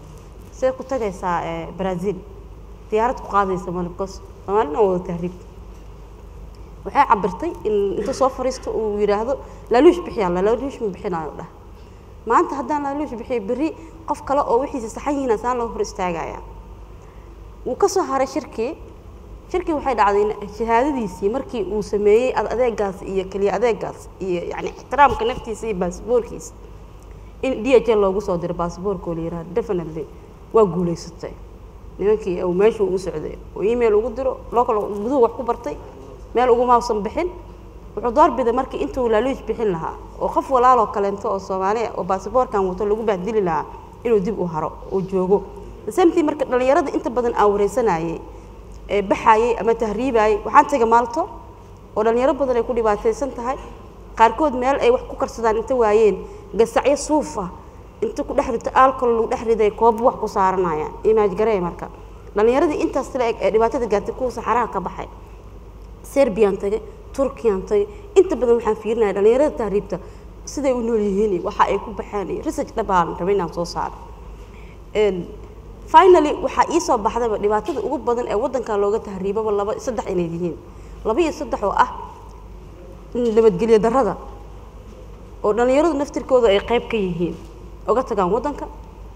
see ku tagaysaa eh, brazil diyaarad ku qaadaysa male because soomaalina wada tahriib waxay cabirtay in inta soo fariisto uu yidhaahdo laaluush bixiyaa la laaluush ma bixinayo dhah maanta haddaan laaluush bixiyo berri qof kale oo wixiisa saxan yihiin asaan loo hor istaagaya wuu ka soo haray shirkii shirkii waxay dhacday in shahaadadiisii markii uu sameeyey ad adeegaas iyo keliya adeegaas iyo yani ixtiraamka naftiisa iyo baasboorkiisa in d h l loogu soo diray baasboorka oo la yidhaha definitely waa guulaysatay nimankii uu meesha u socday oo email ugu diro local guduhu wax ku bartay meel ugumausan bixin wuxuu doorbiday markii intuu laaluuj bixin lahaa oo qof walaaloo kaleento oo soomaaliya oo baasboorkan wato lagu bahdili lahaa inuu dib u haro oo joogo samtii marka dhallinyarada inta badan aan wareysanayay ee baxayay ama tahriibayay waxaan taga maalto oo dhallinyaro badan ay ku dhibaataysan tahay qaarkood meel ay wax ku karsadaan inta waayeen gasacyo suuf ah inta ku dhex rito alcohol lagu dhex riday koob wax ku saaranayaan imaaj garey marka dhallinyaradii intaas la eg ee dhibaatada gaartay kuwa saxaraha ka baxay serbiyan tagay turkiyan tagay inta badan waxaan fiirinaya dhallinyarada tahriibta siday u nool yihiin iyo waxa ay ku baxeen iyo research dhabaan rabay inaan soo saaro finally waxaa ii soo baxdayba dhibaatada ugu badan ee waddanka looga tahriibaba laba saddex inay yihiin laba iyo saddex oo ah nabadgelyo darrada oo dhallinyaradu naftirkooda ay qayb ka yihiin oga tagaan waddanka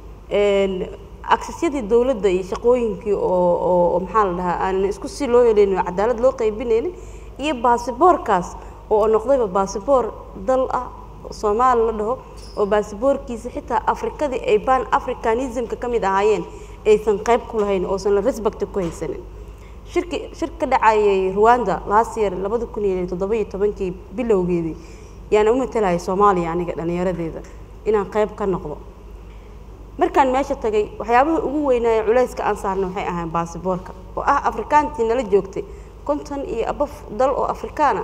aksesyadii dowladda iyo shaqooyinkii oo oo maxaa la dhahaa aan isku si loo helaynin oo cadaalad loo qaybinaynin iyo baasiboorkaas oo noqdayba baasiboor dal ah soomaali la dhaho oo baasiboorkiisa xitaa afrikadii ay ban africanismka ka mid ahaayeen aysan qayb ku lahayn oosan la respect ku haysanin shirki shir ka dhacayay rwanda last year labada kun iyo toddoba iyo tobankii bilowgeedii yaana u matalaya soomaaliya aniga dhallinyaradeeda inaan qayb ka noqdo markaan meesha tagay waxyaabaha ugu weynaaye culayska aan saarna waxay ahayn baasiboorka oo ah afrikaantii nala joogtay konton iyo abaf dal oo afrikaana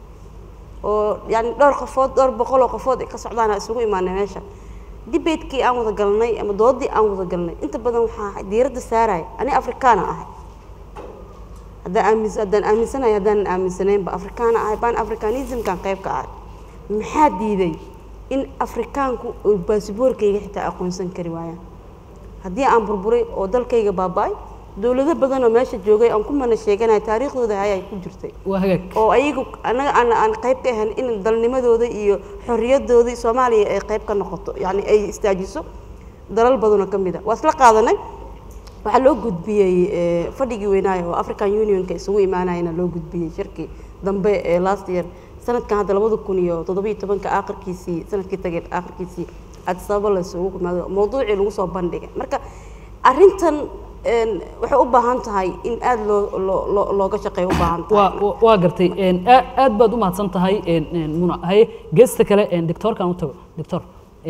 oo yani dhowr qofood dhowr boqol oo qofood ay ka socdaana isugu imaanay meesha debatekii aan wada galnay ama doodii aan wada galnay inta badan waxaa diiradda saaraya ani afrikaana ahay haddaan aamis haddaan aaminsanahay haddaanan aaminsanaynba afrikaana ahay ban africanismkan qayb ka ahay maxaa diiday in afrikaanku uu baasiboorkayga xitaa aqoonsan kari waayaan haddii aan burburay oo dalkayga baaba-ay dowlado badan oo meesha joogay aan ku mana sheeganaya taariikhdooda hay ay ku jirtay waa hagaag oo ayagu anaga aan aan qayb ka ahayn in dalnimadooda iyo xorriyadoodii soomaaliya ay qayb ka noqoto yacni ay istaajiso dalal badanoo ka mid a waa isla qaadanay waxaa loo gudbiyey fadhigii weynaayo oo african unionka isugu imaanayana loo gudbiyey shirkii dambe ee last year sanadkan hadda labada kun iyo toddobiyo tobanka aakhirkiisii sanadkii tagay aakhirkiisii addis ababa la isugu yimaado mawduucii lagu soo bandhigay marka arrintan waxay u baahan tahay in aada loo loo loo looga shaqeeyo u baahan tahay waa waa gartay aa- aad baad u mahadsan tahay muna haye geesta kale doctoorkan u tago doctor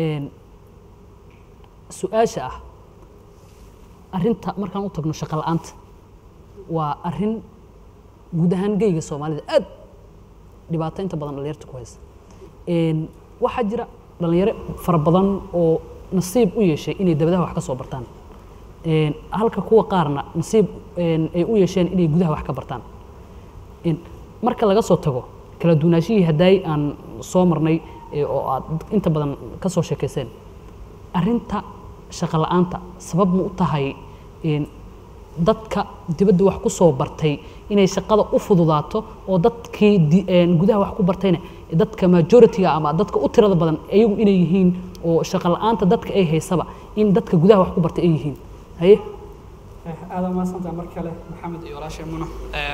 su-aasha ah arrinta markaan u tagno shaqo la-aanta waa arrin guud ahaan geyga soomaalida aad dhibaato inta badan dhalinyarta ku haysa waxaa jira dhalinyaro fara badan oo nasiib u yeeshay inay dabadaha wax ka soo bartaan halka kuwa qaarna nasiib ay u yeesheen inay gudaha wax ka bartaan marka laga soo tago kala duwanaashihii haddaay aan soo marnay oo aad inta badan ka soo sheekayseen arrinta shaqo la-aanta sabab ma u tahay dadka dibadda wax ku soo bartay inay shaqada u fududaato oo dadkii gudaha wax ku bartayna dadka majority-ga ama dadka u tirada badan iyagu inay yihiin oo shaqo la-aanta dadka ay haysaba in dadka gudaha wax ku bartay ay yihiin haye aada umahadsantaha mar kale maxamed iyo walaashay muno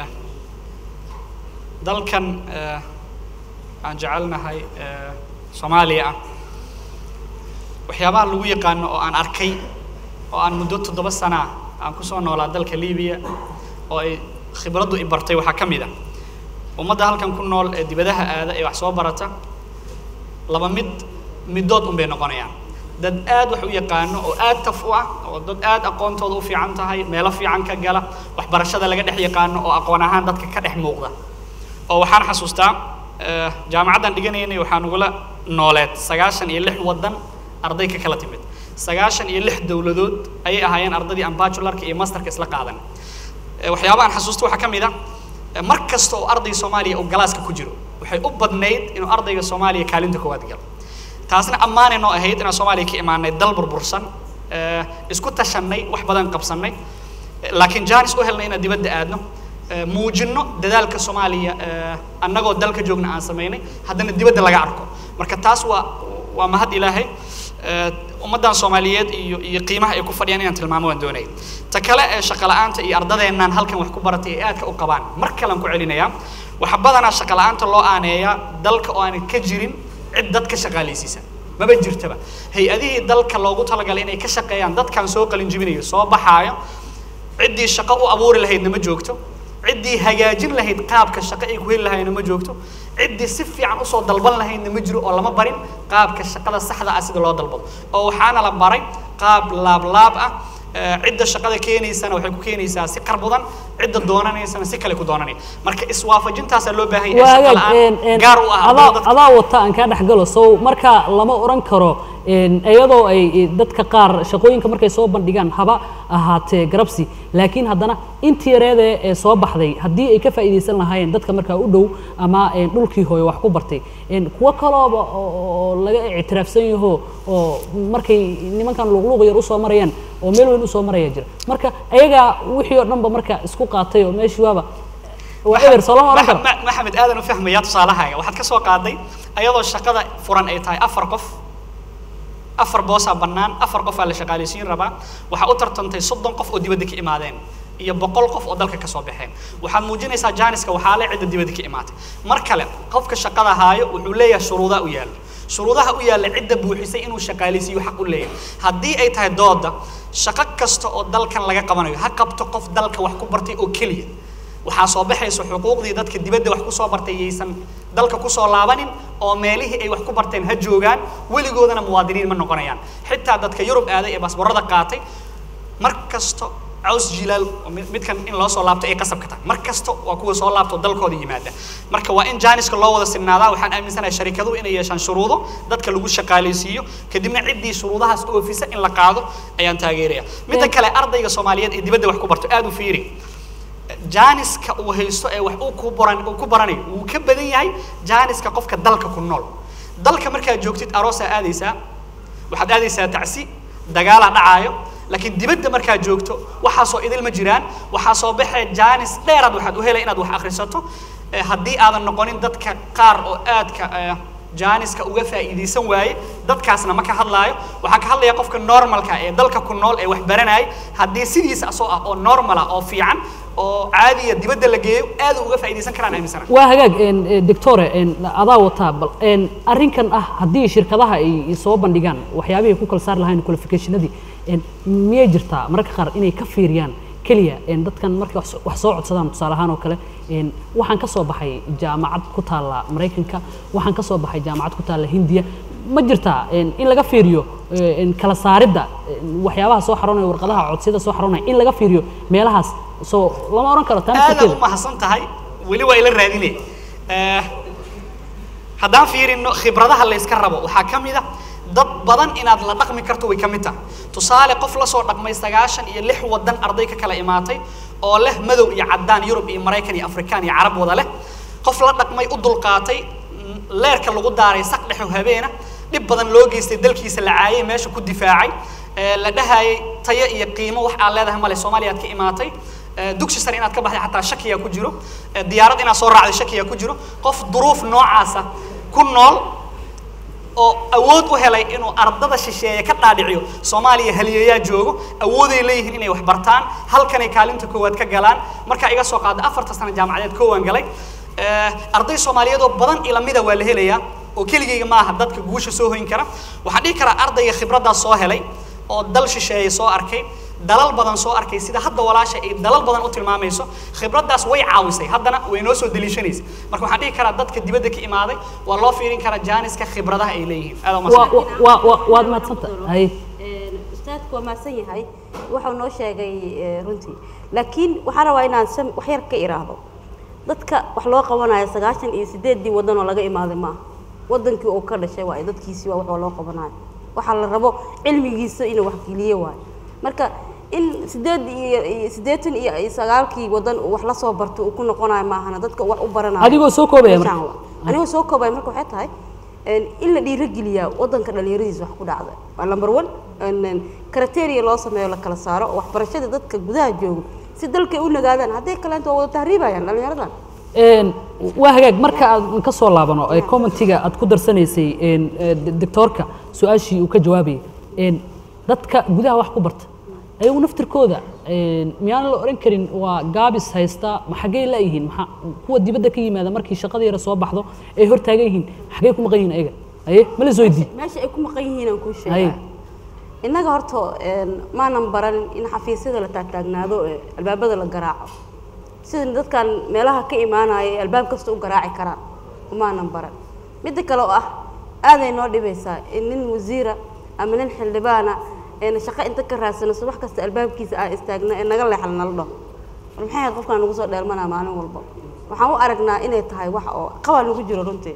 dalkan aan jecelnahay soomaaliya ah waxyaabaha lagu yaqaano oo aan arkay oo aan muddo toddoba sana aan kusoo noolaa dalka libiya oo ay khibraddu i bartay waxaa ka mid ah ummadda halkan ku nool ee dibadaha aada ee wax soo barata laba mid middood un bay noqonayaan dad aad wax u yaqaano oo aad taf u ah oo dad aad aqoontooda u fiican tahay meelo fiican ka gala waxbarashada laga dhex yaqaano oo aqoon ahaan dadka ka dhex muuqda oo waxaan xasuustaa jaamacaddan dhiganaynay waxaa nagula nooleed sagaashan iyo lix waddan arday ka kala timid sagaashan iyo lix dowladood ayay ahaayeen ardaydii aan bajularka iyo masterka isla qaadan waxyaaba aan xasuusta waxaa ka mid ah mar kasta oo arday soomaaliya uu galaaska ku jiro waxay u badnayd inuu ardayga soomaaliya kaalinta koowaad galo taasna ammaanay noo ahayd inaan soomaaliya ka imaanay dal burbursan isku tashanay wax badan qabsanay laakiin jaanis u helnay inaan dibadda aadno eh, muujinno dadaalka soomaaliya eh, annagoo dalka joogna aan samaynay haddana dibadda laga arko marka taas waa waa mahad ilaahay Eh, ummaddan soomaaliyeed iyo iyo qiimaha ay ku fadhiyaan inaan tilmaamo waan doonaya ta kale ee shaqo la'aanta iyo ardadeennan halkan wax ku baratay ay aadka u qabaan mar kalean ku celinayaa waxa badanaa shaqo la'aanta loo aaneeyaa dalka oo aanan ka jirin cid dad ka shaqaalaysiisa maba jirtaba hay-adihii dalka loogu talagalay inay ka shaqeeyaan dadkan soo qalin jibinayo soo baxaayo ciddii shaqo u abuuri lahaydna ma joogto ciddii hagaajin lahayd qaabka shaqo ay ku heli lahaydna ma joogto ciddii si fiican usoo dalban lahaydna ma jiro oo lama barin qaabka shaqada saxda ah sida loo dalbado oo waxaana la baray qaab laablaab ah Eh, cidda shaqada keenaysana waxay ku keenaysaa si qarbudan cidda doonanaysana si kale ku doonanaya marka iswaafajintaasaa loo baahan yahay shaqa la'aan gaar u ah adaa dadka adaa wata aan kaa dhex galo sow marka lama oran karo een, iyadoo ay eh, dadka qaar shaqooyinka markay soo bandhigaan haba ahaatee garabsi laakiin haddana intii yareedee ee soo baxday haddii ay ka faa'iidaysan lahaayeen dadka markaa u dhow ama een, dhulkii hooyo wax ku bartay een, kuwo kalooba oo oo laga ictiraafsan yaho oo markay nimankan luqluuq yar usoo marayaan oo meel weyn usoo maraya jira marka ayagaa wixii oo dhanba marka isku qaatay oo meeshii waaba waa eber soo lama oran karo Ma- maxamed aadan u fahmaya tusaalahaaga waxaad ka soo qaaday ayadoo shaqada furan ay tahay afar qof afar boosaa bannaan afar qof aa la shaqaalaysiin rabaa waxaa u tartantay soddon qof oo dibadda ka imaadeen iyo boqol qof oo dalka ka soo baxeen waxaad muujinaysaa jaaniska waxaa le cidda dibadda ka imaatay mar kale qofka shaqada haayo wuxuu leeyahay shuruudaa u yaalla shuruudaha u yaalla cidda buuxisay inuu shaqaalaysiiyo xaq u leeyahay haddii ay tahay dooda shaqo kasta oo dalkan laga qabanayo ha qabto qof dalka wax ku bartay oo keliya waxaa soo baxaysa xuquuqdii dadka dibadda wax ku soo bartay yaysan dalka ku soo laabanin oo meelihii ay wax ku barteen ha joogaan weligoodana muwaadiniin ma noqonayaan xitaa dadka yurub aaday ee baasboorada qaatay mar kasto caws jilaal oo mid- midkan in loo soo laabto ay qasab ka tahay mar kasta waa kuwa soo laabto dalkooda yimaada marka waa in jaaniska loo wada sinaadaa waxaan aaminsanahay sharikaduhu inay yeeshaan shuruudo dadka lagu shaqaalaysiiyo kadibna ciddii shuruudahaas oofisa in la qaado ayaan taageeraya midda kale ardayga soomaaliyeed ee dibadda wax ku barto aad u fiiri jaaniska uu haysto ee wax uu ku baran uu ku baranayo wuu ka badan yahay jaaniska qofka dalka ku nool dalka markaad joogtid aroosaa aadaysaa waxaad aadaysaa tacsi dagaalaa dhacaayo laakiin dibadda markaad joogto waxaasoo idil ma jiraan waxaa soo baxee jaanis dheeraad waxaad u helay inaad wax akhrisato Eh, haddii aadan noqonin dadka qaar oo aadka eh, jaaniska uga faa'iidaysan waaye dadkaasna ma ka hadlaayo waxaa ka hadlaya qofka normalka ee dalka ku nool ee wax baranayay haddii sidiisa asoo ah oo normal ah oo fiican oo caadiya dibadda la geeyo aad uga faa'iidaysan karaan aaminsana waa hagaag een, eh, doctore een, adaa wataa bal een, arrinkan ah haddii shirkadaha ay soo bandhigaan waxyaabihii ku kala saari lahayn qualificationadii een, miyay jirtaa mararka qaar inay ka fiiriyaan keliya een, dadkan markay wax soo- wax soo codsadaan tusaale ahaan oo kale een, waxaan ka soo baxay jaamacad ku taalla maraykanka waxaan ka soo baxay jaamacad ku taalla hindiya ma jirtaa een, in laga fiiriyo eh, een, kala saaridda een, waxyaabaha soo xaroonaya warqadaha codsiyada soo xaroonaya in laga fiiriyo meelahaas soo lama oran karo taa aadaad naftarkeeda. u mahadsan tahay weli waa ila raadine Eh, haddaan fiirino khibradaha layska rabo waxaa ka mid a dad badan inaad la dhaqmi karto way ka mid tahay tusaale qof la soo dhaqmay sagaashan iyo lix wadan arday ka kala imaatay oo leh madow iyo caddaan yurub iyo maraykan iyo afrikaan iyo carab wada leh qof la dhaqmay u dulqaatay mm, leerka lagu daaray saq dhexo habeena dhib badan loo geystay dalkiisa la caayay meesha ku difaacay Eh, la dhahayay tayo iyo qiimo wax aad leedahay male soomaaliya aad ka imaatay Eh, dugsi sare inaad ka baxday xataa shakiyaa ku jiro Eh, diyaarad inaad soo raacday shakiyaa ku jiro qof duruuf noocaasa ku nool oo awood u helay inuu ardada shisheeye ka dhaadhiciyo soomaaliya haliyayaa joogo awooday leeyihiin inay wax bartaan halkanay kaalinta koowaad ka galaan markaa iga soo qaada afarta sano jaamacadeed koowaan galay Eh, arday soomaaliyeed oo badan ilamida waa la helayaa oo keligayga maaha dadka guusha soo hoyn kara waxaan dhihi karaa ardayga khibraddaas soo helay oo dal shisheeye soo arkay dalal badan soo arkay sida hadda walaasha ay dalal badan u tilmaamayso khibraddaas way caawisay haddana way noo soo deliishanaysa marka waxaan dhihi karaa dadka dibadda ka imaaday waa loo fiirin karaa jaaniska khibradaha ay leeyihiin aad u waa mahadsan waa waa waad mahadsantahay haye ustaadku waa mahadsan yahay wuxuu noo sheegay eh, runtii laakiin waxaan rabaa inaan sam- wax yar ka iraahdo dadka wax loo qabanayo sagaashan iyo sideeddii waddan oo laga imaaday maaha waddankii uu ka dhashay waayo dadkiisii waa wax loo qabanayo waxaa la rabo cilmigiisa inuu waxgeliyo waayo marka in sideed iyo iyo siddeetan iyo iyo sagaalkii waddan uu wax la soo barto uu ku noqonayo maahana dadka wax u baranayo Adigoo soo koobaya marka. Meeshaan waa. anigoo soo koobaya marka waxay tahay een, in la dhiirigeliyaa waddanka dhalinyaradiisa wax ku dhacda waa number one een, een, criteria loo sameeyo la kala saaro oo waxbarashada dadka gudaha joogo si dalkay u nagaadaan hadday kaleento waa wada tahriibayaan dhallinyaradan Een, waa hagaag marka aad ka soo laabano ee commentiga aad ku darsanaysay een, ee, d- doctoorka su-aashii uu ka jawaabayay een, dadka gudaha wax ku barta ayagu naftirkooda een, miyaan la oran karin waa gaabis haysta ma xaggey laayihiin maxaa kuwa dibadda ka yimaada markii shaqada yara soo baxdo ay hortaagan yihiin xaggey ku maqan yihiin ayaga aye ma la isweydiin meesha ay ku maqan yihiin aan kuu Haye. sheegaa innaga horta een, maanan baranin in xafiisyada la taagtaagnaado ee albaabada la garaaco sida dadkan meelaha ka imaanaya ee albaab kasta u garaaci karaan umaanan baran midda kale oo ah aaday noo dhibaysaa in nin wasiira ama nin xildhibaana eena shaqo inta ka raadsano subax kasta albaabkiisa aan istaagna ee naga leexal nala dhaho war maxay ahayd qofkaan nagu soo dheelmanaa maalin walba waxaan u aragnaa inay tahay wax oo qabaa nagu jiro runtii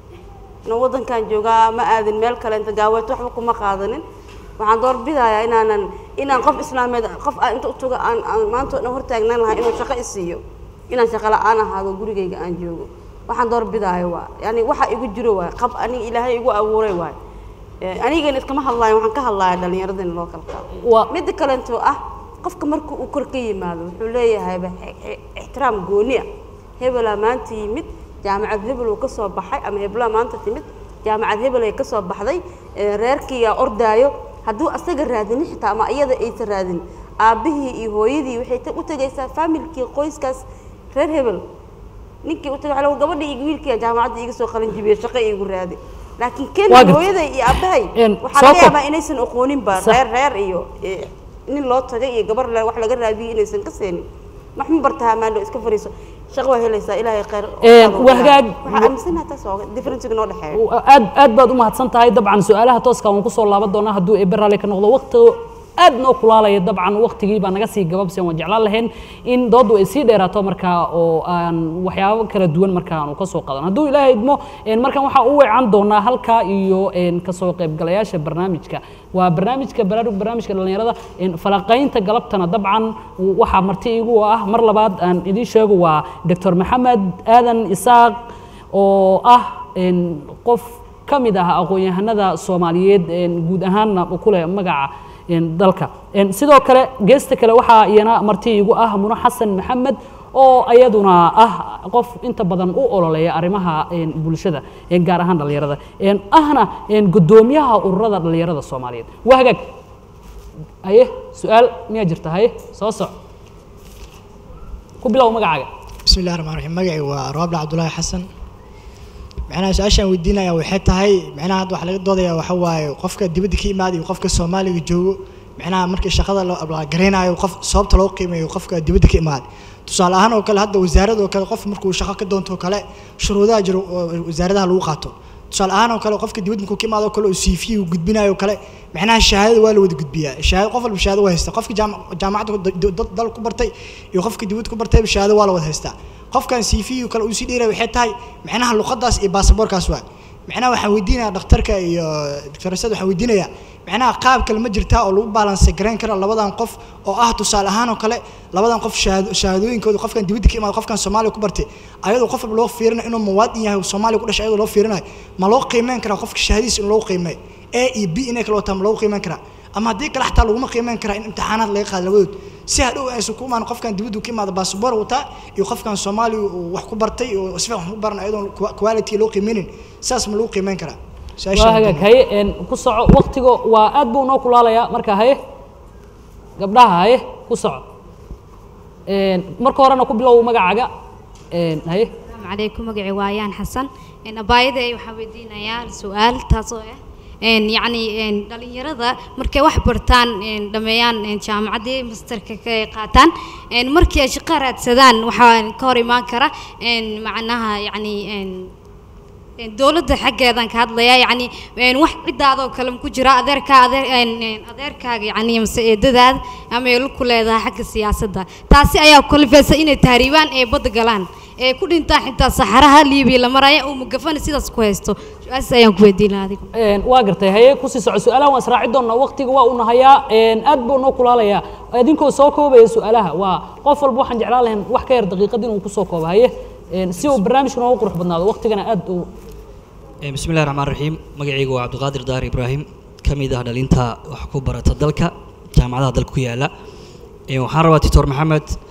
inuu waddankan joogaa ma aadin meel kale inta gaaweeto waxba kuma qaadanin waxaan doorbidayaa inaanan inaan qof islaameed qof aan inta u tago aan aan maanta oo dhan hortaagnaan lahaa inuu shaqo i siiyo inaan shaqo la-aan ahaado gurigayga aan joogo waxaan doorbidaayo waa yani waxa igu jiro waay qab aniga ilaahay igu abuuray waay Eh, anigana iskama hadlaayo waxaan ka hadlaaya dhallinyaradina loo kala qaado Waa- midda kalentoo ah qofka marka uu kor ka yimaado wuxuu leeyahayba i- i- ixtiraam gooni ah hebelaa maanta yimid jaamacad hebel uu ka soo baxay ama hebelaa maanta timid jaamacad hebel ay ka soo baxday eh, reerkiiyaa ordaayo hadduu asaga raadinin xitaa ama iyada aysan raadin aabbihii iyo hooyadii waxay ta- u tegaysaa faamilkii qoyskaas reer hebel ninkii u tagay waxaa lagu gabadha iyo wiilkii jaamacadda iga soo qalin jibiyey shaqo iigu raadi laakiin Waa ken gartay. hooyaday iyo aabbahay Een, waxaa soo laga koob. yaabaa inaysan aqooninba Sax. reer reer iyo eh, nin loo tagay iyo gabar le wax laga raadiyay inaysan ka seenin wax ma bartaa maandho iska fariiso shaqo waa helaysaa ilaahay khayr Een, waa hagaag- waxaa aaminsanaha taas oo differencega noo dhexeeyo aad aad baad u mahadsan tahay dabcan su-aalaha tooska waan kusoo laaban doonaa hadduu eebe raalli ka noqdo waqti aad noo kulaalaya dabcan waqtigii baa naga sii gababsi waan jeclaan lahayn in dooddu ay sii dheeraato markaa oo aan waxyaabo kala duwan markaa aanu kasoo qadan hadduu ilaahay idmo een, markan waxaa u weecan doonaa halkaa iyo een, kasoo qaybgalayaasha barnaamijka waa barnaamijka baraarug barnaamijka dhallinyarada een, falaqaynta galabtana dabcan waxaa marti igu ah mar labaad aan idiin sheego waa doctor maxamed aadan isaaq oo ah een, qof ka mid ah aqoon-yahanada soomaaliyeed een, guud ahaanna ku leh magaca een, dalka Een, sidoo kale geesta kale waxaa iyana marti igu ah muno xasan maxamed oo iyaduna ah qof inta badan u ololeeya arrimaha een, bulshada een, gaar ahaan dhallinyarada Een, ahna een, guddoomiyaha ururada dhallinyarada soomaaliyeed waa hagaag haye su-aal miyaa jirta haye soo soc ku bilow magacaaga بسم الله الرحمن الرحيم مقعي وروابل عبد الله حسن معناها سؤاشان ويدينaya waxay tahay macnaha hadda waxa laga doodaya waxa waaye qofka dibadda ka imaada iyo qofka Soomaaliga joogo macnaha markii shaqada loo abaalgareynayo qof sababta loo qiimeeyo qofka dibadda ka imaada tusaale ahaan oo kale hadda wasaaradda oo kale qof markuu shaqo ka doonto oo kale shuruudaha jiro oo wasaaradaha lagu qaato tusaale ahaan oo kale qofka dibadda markuu ka imaado oo kale oo CV uu gudbinayo oo kale macnaha shahaadada waa la wada gudbiyaa shahaado qof walba shahaado waa haystaa qofka jaam- jaamacadda d- d- dal ku bartay iyo qofka dibadda ku bartay shahaado waa la wada haystaa qofkan CV uu kale uu sii dheeray waxay tahay macnaha luqadaas iyo baasaboorkaas waa macnaha waxaan weydiinayaa dhakhtarka iyo doctorasada waxaan weydiinayaa macnaha qaab kale ma jirtaa oo lagu balance garayn kara labadan qof oo ah tusaale ahaan oo kale labadan qof shahaado- shahaadooyinkooda qofkan dibadda ka imaado qofkan soomaaliya ku bartay ayadoo qof walba loo fiirinayo inuu muwaadin yahay oo soomaaliya ku dhashay ayadoo loo fiirinayo ma loo qiimeyn karaa qofka shahaadadiisa in loo qiimeeyo a iyo b inay kala wataa ma loogu qiimeyn karaa ama haddii kale xataa laguma qiimeyn karaa in imtixaanaad laga qaado labadood si hadhow aysan ku imaan qofkan dibaddu ka imaada baasboor wataa iyo qofkan soomaaliya uu wax ku bartay oo si fiican wax ku baran ayadoon qua- quality loo qiimeynin saas ma lagu qiimeyn karaa waa Su-aashaan hagaag haye een, ku soco waqtigo waa aad buu noo kulaalayaa marka haye gabdhaha haye ku soco Een, marka horena ku bilow magacaaga Een, haye السلام عليكم مقعي ويان حسن إن بايدة waxaa weydiinayaa su'aal taasoo ah een yacni een dhalinyarada markay wax bartaan een dhameeyaan een jaamacaddii masterka ka qaataan een markii ay shaqo raadsadaan waxaa ka hor imaan kara een macnaha yacni een een dowladda xaggeedan ka hadlayaa yacni een wax cidaadoo kale ma ku jira adeerka adeer een een adeerkaaga yacni mase eedadaada ama ay ku leedahay xagga siyaasadda taasi ayaa kalifaysa inay tahriibaan ee badda galaan ee ku dhintaan xitaa saxaraha liibiya la maraya oo mugafana sidaas ku haysto su-aashaas ayaan ku weydiin lahaa adigu Een, waa gartay haye kusii soco su-aalaha waan israaci doonaa waqtiga waa u nahayaa Een, aad buu noo kulaalayaa idinkoo soo koobaya su-aalaha waa qof walba waxaan jeclaan lahayn wax ka yar daqiiqad inuu kusoo koobo haye Een, si uu barnaamijku noogu qurux badnaado waqtigana aad u Eh, bismi illahi raxmaan raxiim magacaygu waa cabdiqaadir daar ibraahim ka mid ah dhalinta wax ku barata dalka jaamacadaha dalka ku yaala Eh, waxaan rabaa titor maxamed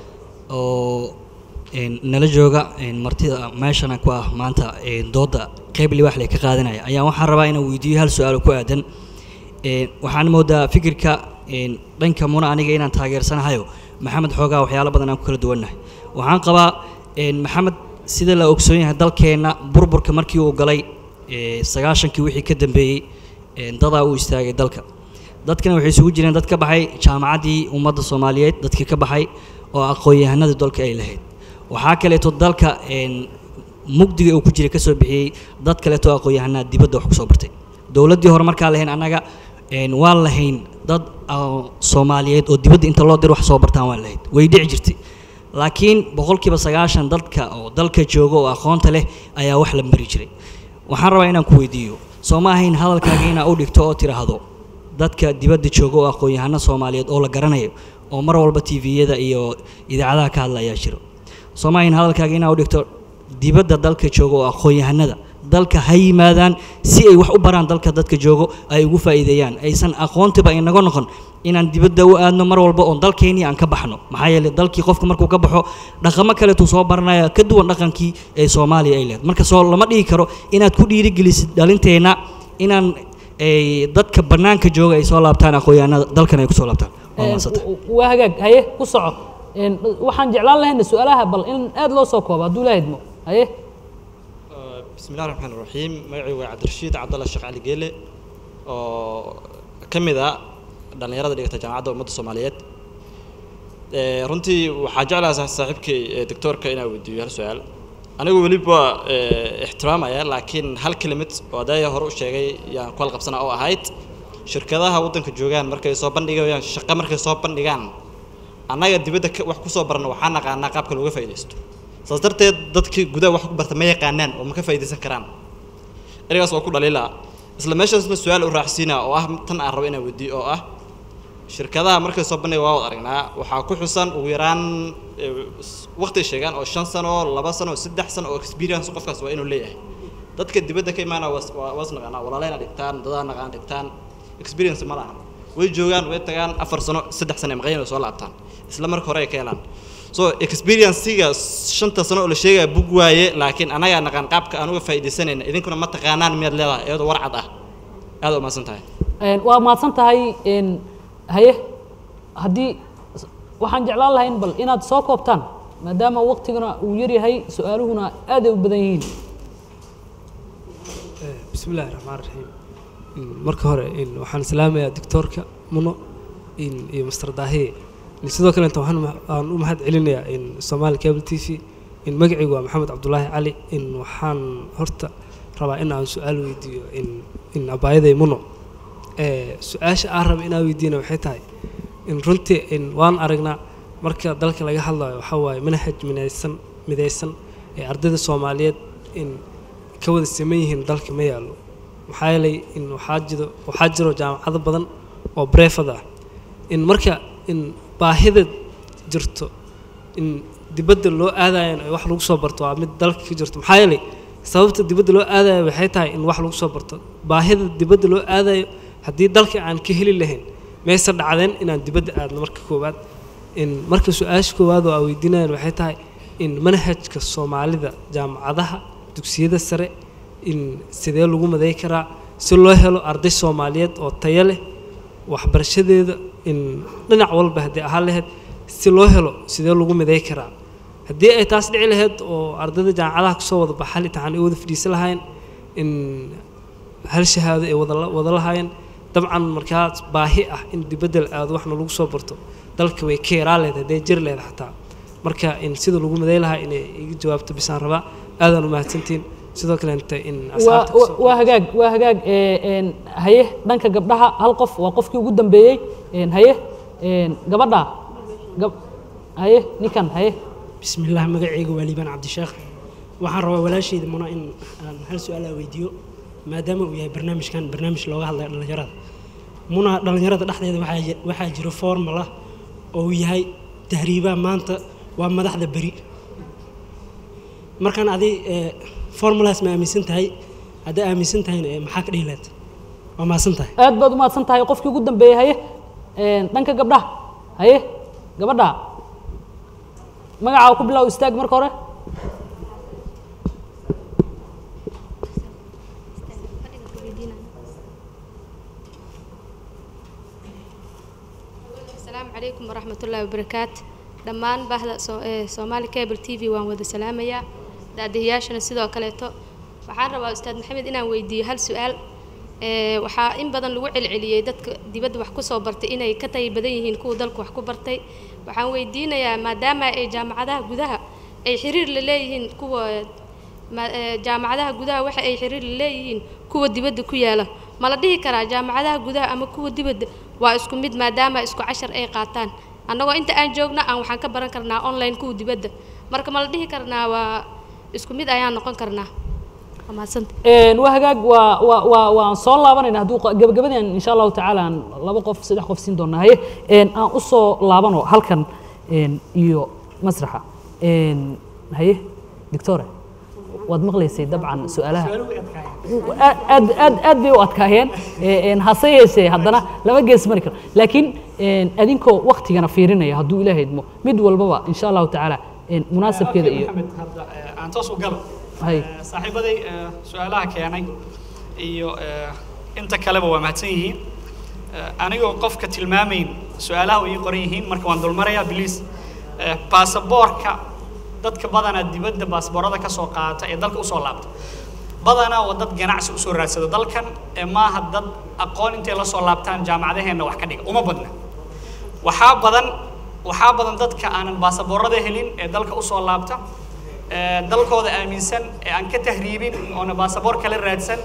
oo een, nala jooga een, martida meeshana ku ah maanta een, dooda qeyb liwaax leh ka qaadanaya ayaa waxaan rabaa inaan weydiiyo hal su-aal oo ku aadan een, waxaan moodaa fikirka een, dhanka muna aniga inaan taageersanahayo maxamed xoogaa waxyaalo badan aan ku kala duwannahay waxaan qabaa een, maxamed sida la ogsoon yahay dalkeenna burburka markii uu galay ee, sagaashankii wixii ka dambeeyey een, dadaa u istaagay dalka dadkana waxay isugu jireen dad ka baxay jaamacaddii ummadda soomaaliyeed dadkii ka baxay oo aqoon-yahanadii dalka ay lahayd waxaa kaleeto dalka een, mugdiga uu ku jiray ka soo bixiyey dad kaleeto aqoon-yahanaa dibadda wax ku soo bartay dowladdii hore markaa lahayn annaga een, waan lahayn dad oo soomaaliyeed oo dibadda inta loo dir wax soo bartaan waan lahayd way dhici jirtay laakiin boqolkiiba sagaashan dadka oo dalka jooga oo aqoonta leh ayaa wax la mari jiray waxaan rabaa inaan ku weydiiyo soo ma ahayn hadalkaaga inaa u dhigto oo tiraahdo dadka dibadda jooga oo aqoon-yahano soomaaliyeed oo la garanayo oo mar walba tviyada iyo idaacadaha ka hadla ayaa jiro soo ma ahayn hadalkaaga inaa u dhigto dibadda dalka jooga oo aqoon-yahanada dalka ha yimaadaan si ay wax u baraan dalka dadka joogo ay ugu faa'iideeyaan aysan aqoontiba inaga noqon inaan dibadda u aadno mar walba oon dalkeennii aan ka baxno maxaa yeelay dalkii qofka markuu ka baxo dhaqamo kaleetuu soo baranaya ka duwan dhaqankii ee soomaaliya ay lehed marka soo lama dhihi karo inaad ku dhiirigelisid dhalinteenna inaan ay dadka bannaanka jooga ay soo laabtaan aqoon-yahanada dalkan ay ku soo laabtaan waa Een, mahadsantay w- waa hagaag haye ku soco Een, waxaan jeclaan lahayna su-aalaha bal in aad loo soo koobo hadduu lahaydmo haye بسم الله الرحمن الرحيم magacaygu waa cabdirashiid cabdalla sheekh cali geele oo ka mid ah dhallinyarada dhigata jaamacadda ummadda soomaaliyeed Eh, runtii waxaa jeclaha sa- saaxiibkay eh, doctoorka inaa weydiiyo hal su-aal anigu weliba eh, ixtiraamaya laakiin hal kelimid oo adaya hore u sheegay yaan ku halqabsana oo ahayd shirkadaha waddanka joogaan markay soo bandhigayaan shaqo markay soo bandhigaan annaga dibadda ka- wax kusoo barna waxaa naqaanaa qaabka looga faa'iidaysto saas darteed dadkii gudaha wax ku barta ma yaqaanaan oo ma ka faa'iidaysan karaan ereygaas waa ku dhaliilaa isla meeshaasna su-aal u raacsiinaa oo ah tan aan rabo inaan weydiiyo oo ah shirkadaha markay soo bandhiga waa wada aragnaa waxaa ku xusan ugu yaraan eh, s- waqti ay sheegaan oo shan sano laba sano saddex sano oo experience qofkaas waa inuu leeyahay dadka dibadda ka imaana was waa- waas naqaanaa walaaleyna dhigtaan dadaa naqaan dhigtaan experience ma lahan way joogaan way tagaan afar sano saddex sano ay maqayn oo soo laabtaan isla marka hore ay ka helaan so experience-ga shanta sano oo la sheegaya bug waaye laakiin anagaa naqaan qaabka aan uga faa'iidaysanayna idinkuna ma taqaanaan miyaad leedahay iyadoo warcad ah aad u mahadsan tahay Een, waa mahadsan tahay een, haye haddii waxaan jeclaan lahayn bal inaad soo koobtaan maadaama waqtiguna uu yaryahay su-aaluhuna aad ay u badan yihiin بسم الله الرحمن الرحيم إن marka hore in waxaan islaamayaa doctorka muno in iyo master daahiye in sidoo kale inta waxaan ma- aan u mahad celinayaa in Somali Cable TV in magacaygu waa Maxamed Cabdullaahi Cali in waxaan horta rabaa in aan su-aal weydiiyo in in abaayaday muno ee su-aasha aan raba inaan weydiina waxay tahay in runtii in waan aragnaa marka dalka laga hadlayo waxaa waaye manhaj midaysan midaysan ee ardayda Soomaaliyeed in ka wada siman yihiin dalka ma yaallo maxaa yeelay in waxaa jiro waxaa jiro jaamacado badan oo breefad ah in marka in baahida jirto in dibadda loo aadayan ay wax lagu soo barto waa mid dalka ka jirto maxaa yeelay sababta dibadda loo aadayo waxay tahay in wax lagu soo barto baahida dibadda loo aadayo haddii dalka aan ka heli lahayn mayse dhacdeen inaan dibadda aadno marka koowaad in marka su-aasha koowaad oo aa weydiinayaan waxay tahay in manhajka soomaalida jaamacadaha dugsiyada sare in sidee lagu maday karaa si loo helo arday soomaaliyeed oo tayo leh waxbarashadeeda in dhinac walba haddii ahaan lahayd si loo helo sidee lagu miday karaa haddii ay taas dhici lahayd oo ardayda jaamacadaha kasoo wada baxal imtixaan ay wada fadhiisan lahayn in hal shahaado ay wada la- wada lahaayeen dabcan markaas baahi ah in dibadda la aado waxna lagu soo barto dalka way ka yaraa lehed hadday jiri lehed xataa marka in sida lagu miday lahaa inay iga jawaabto bisaan rabaa aadaan u mahadsantiin sidoo kale inta in waa asxaabta waa- waa hagaag waa hagaag ee, een, haye dhanka gabdhaha hal qof waa qofkii ugu dambeeyey een, haye een, gabadha gab- haye ninkan haye بسم الله مقعيق واليبان عبد الشيخ waxaan rabaa walaashayda muna in aan hal su-aal aa weydiiyo maadaama uu yahay barnaamijkan barnaamij looga hadlayo dhallinyarada muna dhallinyarada dhexdeeda waxaa ji- waxaa jiro formula oo uu yahay tahriibaha maanta waa madaxda beri markaan adi formulaas ma aaminsan tahay hadday aaminsan tahayna eh, maxaa ka dhihi lahayd waa mahadsan tahay aad baad u mahadsan tahay qofkii ugu dambeeyey haye een, dhanka gabdhaha haye gabadha magacaa ku bilow istaag marka hore asalaamu calaykum waraxmatullaahi wabarakaatu dhammaan bahda soo- ee soomaali cable t v waan wada salaamayaa daadihiyaashana sidoo kaleeto waxaan rabaa ustaad maxamed inaan weydiiyo hal su-aal ee waxaa in badan lagu celceliyey dadka dibadda wax kusoo bartay inay ka tayi badan yihiin kuwa dalka wax ku bartay waxaan weydiinayaa maadaama ay jaamacadaha gudaha ay xiriir la leeyihiin kuwa ma- ee, jaamacadaha gudaha waxa ay xiriir la leeyihiin kuwa dibadda ku yaala ma la dhihi karaa jaamacadaha gudaha ama kuwa dibadda waa isku mid maadaama isku cashar ay qaataan annagoo inta aan joogna aan waxaan ka baran karnaa online kuwa dibadda marka ma la dhihi karnaa waa isku mid ayaan noqon karnaa waa mahadsanta Een, waa hagaag waa waa waa waan soo laabanayna hadduu qa- gabagabadeen insha allahu tacaala aan laba qof saddex qof siin doonaa haye een, aan u soo laabano halkan een, iyo masraxa Een, haye doctore waad maqlaysay dabcan su-aalaha aad aad aad aad bay u adkaayeen Ee, een, hase yeeshee haddana laba gees mari karo laakiin een, adinkoo waktigana fiirinaya hadduu ilaahay idmo mid walbaba insha allahu tacaala een, munaasabkeeda iyo maxamed hadda eh, aan toos u galo hay Eh, saaxiibaday eh, su-aalaha keenay iyo eh, inta kaleba waa mahadsan yihiin Eh, anigoo qofka tilmaamayn su-aalaha way ii qoran yihiin marka waan dulmarayaa biliis baasaboorka dadka badanaa dibadda baasaboorada ka soo qaata ee dalka usoo laabta badanaa waa dad ganacsi usoo raadsada dalkan ee maaha dad aqoon intay la soo laabtaan jaamacadaheenna wax ka dhiga uma badna waxaa badan waxaa badan dadka aanan baasaboorada helin ee dalka usoo laabta ee dalkooda aaminsan ee aan ka tahriibin oona baasaboor kala raadsan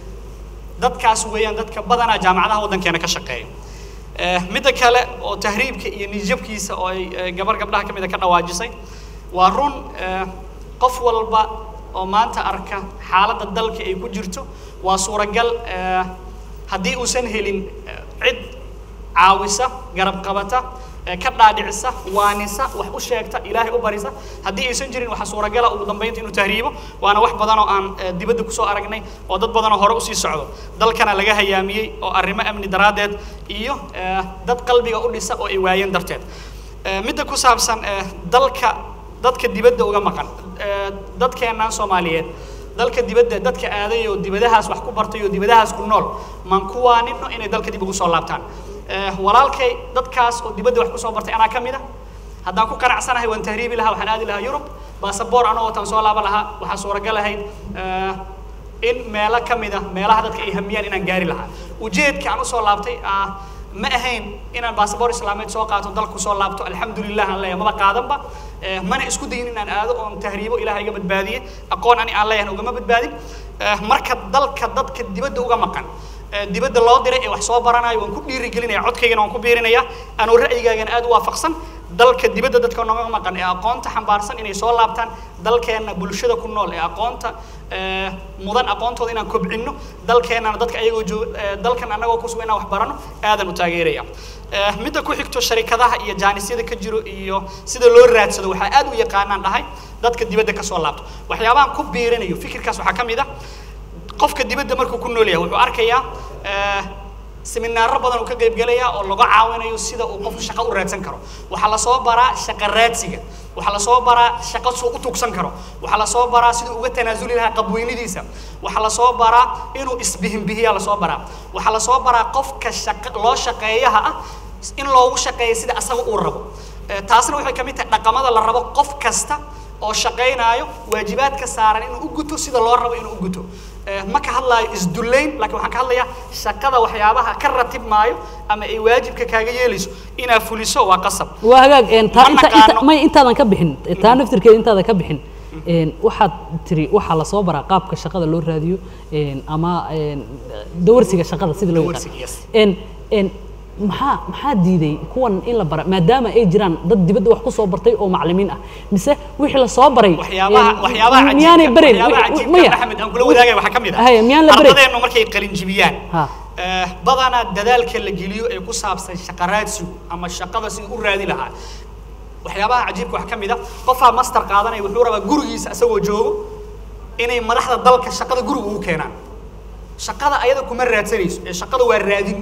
dadkaas weeyaan dadka badanaa jaamacadaha waddankeena ka shaqeeya Eh, midda kale oo tahriibka iyo niyadjabkiisa oo ay eh, gabar gabdhaha ka mida ka dhawaajisay waa run eh, qof walba oo maanta arka xaaladda dalka ay ku jirto waa suuragal eh, haddii uusan helin eh, cid caawisa garab qabata ee ka dhaadhicisa waanisa wax u sheegta ilaahay u barisa haddii aysan jirin waxaa suuragala ugu dambeynta inuu tahriibo waana wax badan oo aan eh, dibadda kusoo aragnay oo dad badan oo hore usii socdo dalkana laga hayaamiyey oo arrimo amni daraaddeed iyo eh, dad qalbiga u dhisa oo ay waayeen darteed Eh, midda ku saabsan eh, dalka dadka dibadda uga maqan eh, dadkeennan soomaaliyeed dalka dibadda dadka aaday oo dibadahaas wax ku bartay oo dibadahaas ku nool maan kuwaanino inay dalka dib ugu soo laabtaan Eh, walaalkay dadkaas oo dibadda wax ku soo bartay anaa ka mid a haddaan ku qanacsanahay waan tahriibi lahaa waxaan aadi lahaa yurub baasaboor anoo wataan soo laaban lahaa waxaa suuragal ahayd eh, in meelo ka mid a meelaha dadka ay hamiyaan inaan gaari lahaa ujeedka aan usoo laabtay ah, ma ahayn inaan baasaboor islaameed soo qaato dalku soo laabto alxamdulilah aan leeyahay maba qaadanba Eh, mana isku dayin inaan aado oon tahriibo ilaah iga badbaadiye aqoon ani aan leeyahan ugama badbaadin Eh, marka dalka dadka dibadda uga maqan eh, dibadda loo diray ee wax soo baranayo waan ku dhiirigelinaya codkaygana waan ku biirinaya anuu ra'yigaagana aad u waafaqsan dalka dibadda dadka nooga maqan ee aqoonta xambaarsan inay soo laabtaan dalkeenna bulshada ku nool ee aqoonta eh, mudan aqoontooda inaan kobcinno dalkeennana dadka ayagoo joog eh, dalkan annagoo ku sugan inaan wax barano aadan u taageeraya Eh, midda ku xigto sharikadaha iyo jaanisyada ka jiro iyo sida loo raadsado waxaa aad u yaqaanaan dhahay dadka dibadda ka soo laabto waxyaabahan ku biirinayo fikirkaas waxaa ka mid ah qofka dibadda markuu ku nool yahay wuxuu arkayaa eh, seminaaro badan uu ka qaybgelayaa oo laga caawinayo sida uu qofku shaqo u raadsan karo waxaa lasoo baraa shaqo raadsiga waxaa lasoo baraa shaqo suu u tugsan karo waxaa lasoo baraa siduu uga tanaasuli lahaa qabweynidiisa waxaa lasoo baraa inuu isbihinbihiyaa lasoo baraa waxaa lasoo baraa qofka shaqa loo shaqeeyaha ah in loogu shaqeeyo sida asaga uu rabo Eh, taasna waxay ka mid tahay dhaqamada la rabo qof kasta oo shaqaynaayo waajibaadka saaran inuu u guto sida loo rabo inuu u guto Eh, ma ka hadlaayo isdullayn laakiin waxaan ka hadlayaa shaqada waxyaabaha ka ratib maayo ama ay waajibka kaaga yeelayso inaad fuliso waa qasab waa hagaag een, taa Ma inta naqaano. inta may intaadan ka bixin taa naftirkeeda intaadan ka bixin een, waxaad tiri waxaa lasoo baraa qaabka shaqada loo raadiyo een, ama een, dawarsiga shaqada sida loo Dawarsiga, yes. yaqaan een een maxaa maxaa diiday kuwan in la bara maadaama ay jiraan dad dibadda wax ku soo bartay oo macallimiin ah mise wixii la soo baray waxyaabaha een, waxyaabaha miyaanay cajiibka barin waxyaabaha Wi- wi- cajiibka maya maxamed aan kula wadaagaya waxaa ka mid ah Haya, miyaan la barin ardadeennu markay qalin jibiyaan ha Eh, badanaa dadaalka la geliyo ee ku saabsan shaqo raadsigu ama shaqada siduu u raadi lahaa waxyaabaha cajiibka waxaa ka mid ah qofaa master qaadanaya wuxuu rabaa gurigiisa isagoo joogo inay madaxda dalka shaqada guriga ugu keenaan shaqada ayada kuma raadsanayso ee shaqada waa raadin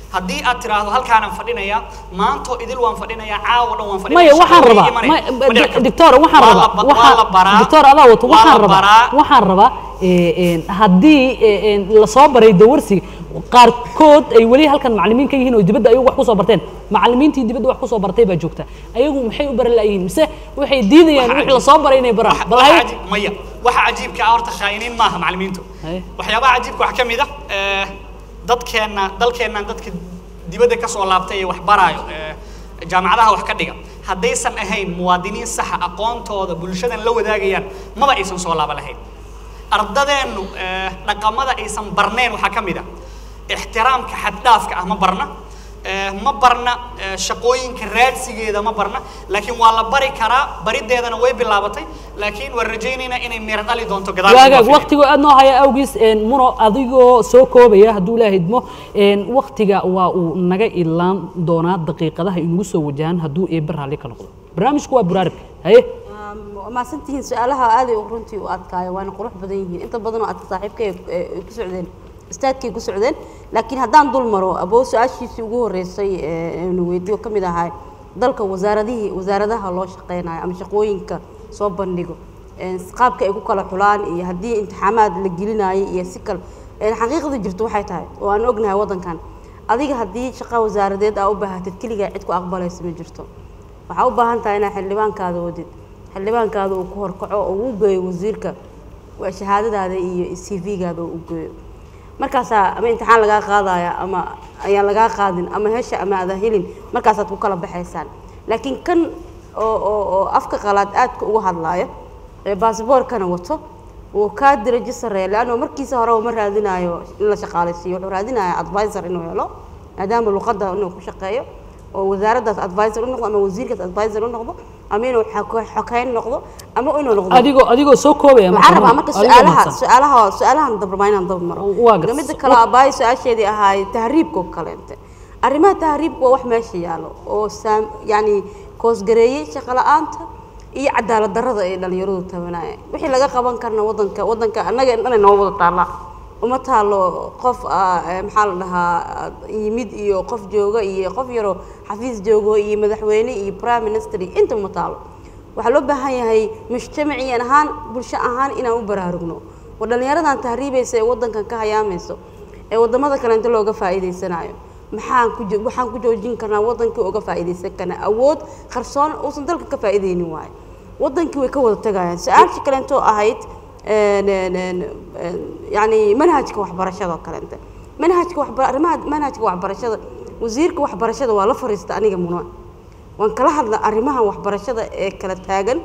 haddii aad tiraahdo halkaanan fadhinaya maanto idil waan fadhinayaa caawa dhan waan maya fadhinaya waxaan shaqo rabaa imanaya. ma- Ma dhici karto. doctor waxaan Waa rabaa la ba- waa la baraa doctor adaa wato waa waxaan la rabaa baraa waxaan rabaa ee, een, haddii ee, een, lasoo baray dawarsiga qaarkood ay weli halkan macallimiin ka yihiin oo dibadda ayagu wax kusoo barteen macallimiintii dibadda wax kusoo bartay baa joogta ayagu maxay u baran la'yihiin mise waxay diidayaan wixii lasoo baray inay baraan bal waxa hay cajiib- maya waxa cajiibka ah horta khaa'iniin maaha macallimiintu waxyaabaha cajiibka waxaa ka mid ah ee, dadkeenna dalkeennan dadka dibadda ka soo laabtay ee wax baraayo ee, jaamacadaha wax ka dhiga haddaysan ahayn muwaadiniin saxa aqoontooda bulshadan la wadaagayaan maba aysan soo laaba lahayn ardadeennu ee, dhaqamada aysan barneen waxaa ka mid ah ixtiraamka xaddhaafka ah ma barna ee, ma barna ee, shaqooyinka raadsigeeda ma barna laakiin waa la bari karaa barideedana way bilaabatay laakiin waan rajaynaynaa inay miro dhali doonto gadaal waagaag waqtiga aad noo haya awgiis een, muno adigoo soo koobaya hadduu ilaahay idmo een, waqtiga waa uu naga ilaan doonaa daqiiqadaha inugu soo wajahan hadduu eebbe raalli ka noqdo barnaamijku waa buraaribka haye waa mahadsantihiin su-aalaha aad ay runtii u adkaayo waana qurux badan yihiin inta badan oo aad saaxiibkay ay ku socdeen istaadkay ku socdeen laakiin haddaan dul maro aboo su-aashiisii ugu horreysay ee nu weydiiyo ka mid ahaa dalka wasaaradihii wasaaradaha loo shaqeynayo ama shaqooyinka soo bandhigo een, qaabka ay ku kala xulaan iyo haddii imtixaamaad la gelinayo iyo si kale een, xaqiiqda jirto waxay tahay oo aan ognahay waddankan adiga haddii shaqa wasaaradeed aa u baahatid keligaa cid ku aqbalaysa ma jirto waxaa u baahan tahay inaad xildhibaankaada wadid xildhibaankaada uu ku horkaco oo uu geeyo wasiirka waa shahaadadaada iyo c v-gaada uu geeyo markaasaa ama imtixaan lagaa qaadaya ama ayaan lagaa qaadin ama hesha ama ada helin markaasaad ku kala baxaysaan laakiin kan oo oo oo afka qalaad aadka uga hadlaaya ee baasboorkana wato wuu kaa dirajo sareeya leanno markiisa hore ma raadinayo in la shaqaalaysiiyo wuxuu raadinaya advisor inuu helo maadaama luqadda inuu ku shaqeeyo oo wasaaraddaas advisor u noqdo ama wasiirkaas advisor u noqdo ama inuu xoko- xokeyn noqdo ama inuu noqdo adigoo adigoo soo koobaya waxaan rabaa marka adigoo su-aalaha mahadsan. su-aalaha su-aalahan dabrmaa inaan dab maro waa gartay. midda kale abaay su-aasheedii ahaay tahriibka oo kaleente arrimaha tahriibka waa wax meesha yaalo oo saam yani koosgareeyey shaqo la-aanta iyo cadaalad darrada ay dhalinyaradu tabanaya wixii laga qaban karna wadanka wadanka annaga inay noo wada taallaa uma taalo qof ah, eh, maxaa la dhahaa yimid iyo qof jooga iyo qof yaroo xafiis joogo iyo madaxweyne iyo prime minister iyo inta uma taalo waxaa loo baahan yahay mujtamaciyan ahaan bulsho ahaan inaan u baraarugno war dhallinyaradan tahriibaysa ee wadankan ka hayaamayso ee wadamada kale inta looga faa'iidaysanayo maxaan ku jo- waxaan ku joojin karnaa wadankii uga faa'iidaysan karnaa awood qarsoon uusan dalka ka faa'iidaynin waayo wadankii way ka wada tagayaan su-aashii kaleentoo ahayd een, een, een, een, yacni manhajka waxbarashada oo kaleente manhajka waxba arrimaha manhajka waxbarashada wasiirka waxbarashada waa la fariista aniga muna waan kala hadla arrimaha waxbarashada ee kala taagan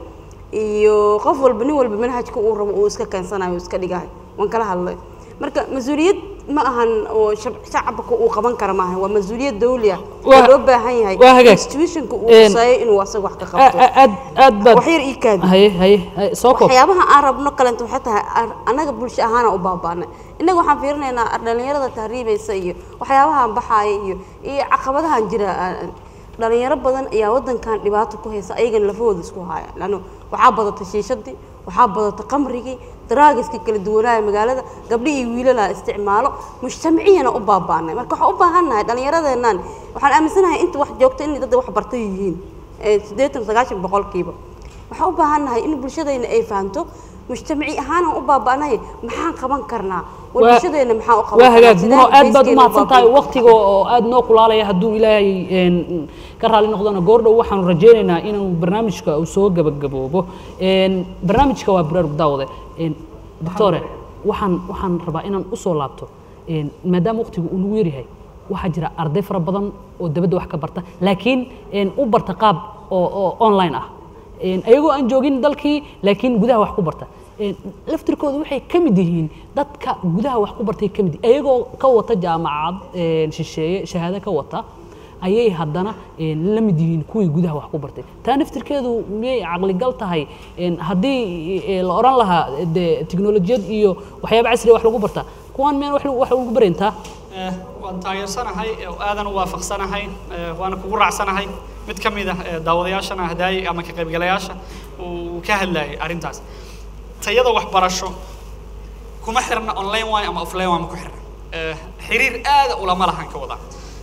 iyo qof walba nin walba manhajka uu rabo uu iska keensanayo uu iska dhigahay waan kala hadlay marka mas-uuliyad ma ahan oo shab- shacabka uu qaban kara maaha waa mas-uuliyad dawli ah oo Waa- loo baahan yahay waa hagaag. institutionka uu Een, quseeyo inuu asaga wax ka A- qabto a- aad aad baad wax yar ii kaadi haye haye haye, soo koob waxyaabaha aan rabno kalenta waxay tahay ar- annaga bulsho ahaana u baabaanay innaga waxaan fiirinaynaa dhalinyarada tahriibaysa iyo waxyaabahan baxaaya iyo iyo caqabadahan jira aan- dhalinyaro badan ayaa wadankan dhibaato ku haysa ayagana lafahooda isku haya lanno waxaa badata shiishadii waxaa badata qamrigii daraagiska kala duwanaayo magaalada gabdhi iyo wiilala isticmaalo mujtamaciyana u baabaanay marka waxaan u baahannahay dhallinyaradeennan waxaan aaminsanahay inta wax joogta in dad wax bartay yihiin ee siddeetan sagaashan boqolkiiba waxaan u baahannahay in bulshadayna ay fahanto mujtamaci ahaan aan u baaba'nahay maxaan qaban karnaa war Waa- bulshadeena maxaan u qaban waa hagaag Sidee muno aad baad bayskeena u umahadsan tahay baabi'in waqtiga oo aad noo kulaalaya hadduu ilaahay een, ka raali noqdona goordhow waxaanu rajaynaynaa inuu barnaamijka uu soo gabagaboobo Een, barnaamijka waa baraarug daawade Een, doctore waxaan waxaan rabaa inaan usoo laabto Een, maadaama waqtigu uu nagu yaryahay waxaa jira arday fara badan oo dabadda wax ka barta laakiin een, u barta qaab oo oo online ah Een, ayagoo aan joogin dalkii laakiin gudaha wax ku barta Een, laftirkooda waxay ka mid yihiin dadka gudaha wax ku bartay ka mid ayagoo ka wata jaamacad een, shisheeye shahaado ka wata ayay haddana een, la mid yihiin kuwii gudaha wax ku bartay taa naftirkeedu miyay caqligal tahay Een, haddii ee, la oran lahaa de tiknolojiyad iyo waxyaaba casriya wax lagu barta kuwaan miyaan wax lagu- wax lagu barayntaa Eh, waan taageersanahay oo aadan u waafaqsanahay eh, waana kugu raacsanahay mid ka mid ah eh, daawadayaashana hadaayay ama ka qaybgalayaasha uu ka hadlayay arrintaas tayada waxbarasho kuma xirna online waayo ama offline waa ma ku xirna Eh, xiriir aada ulama lahan ka wada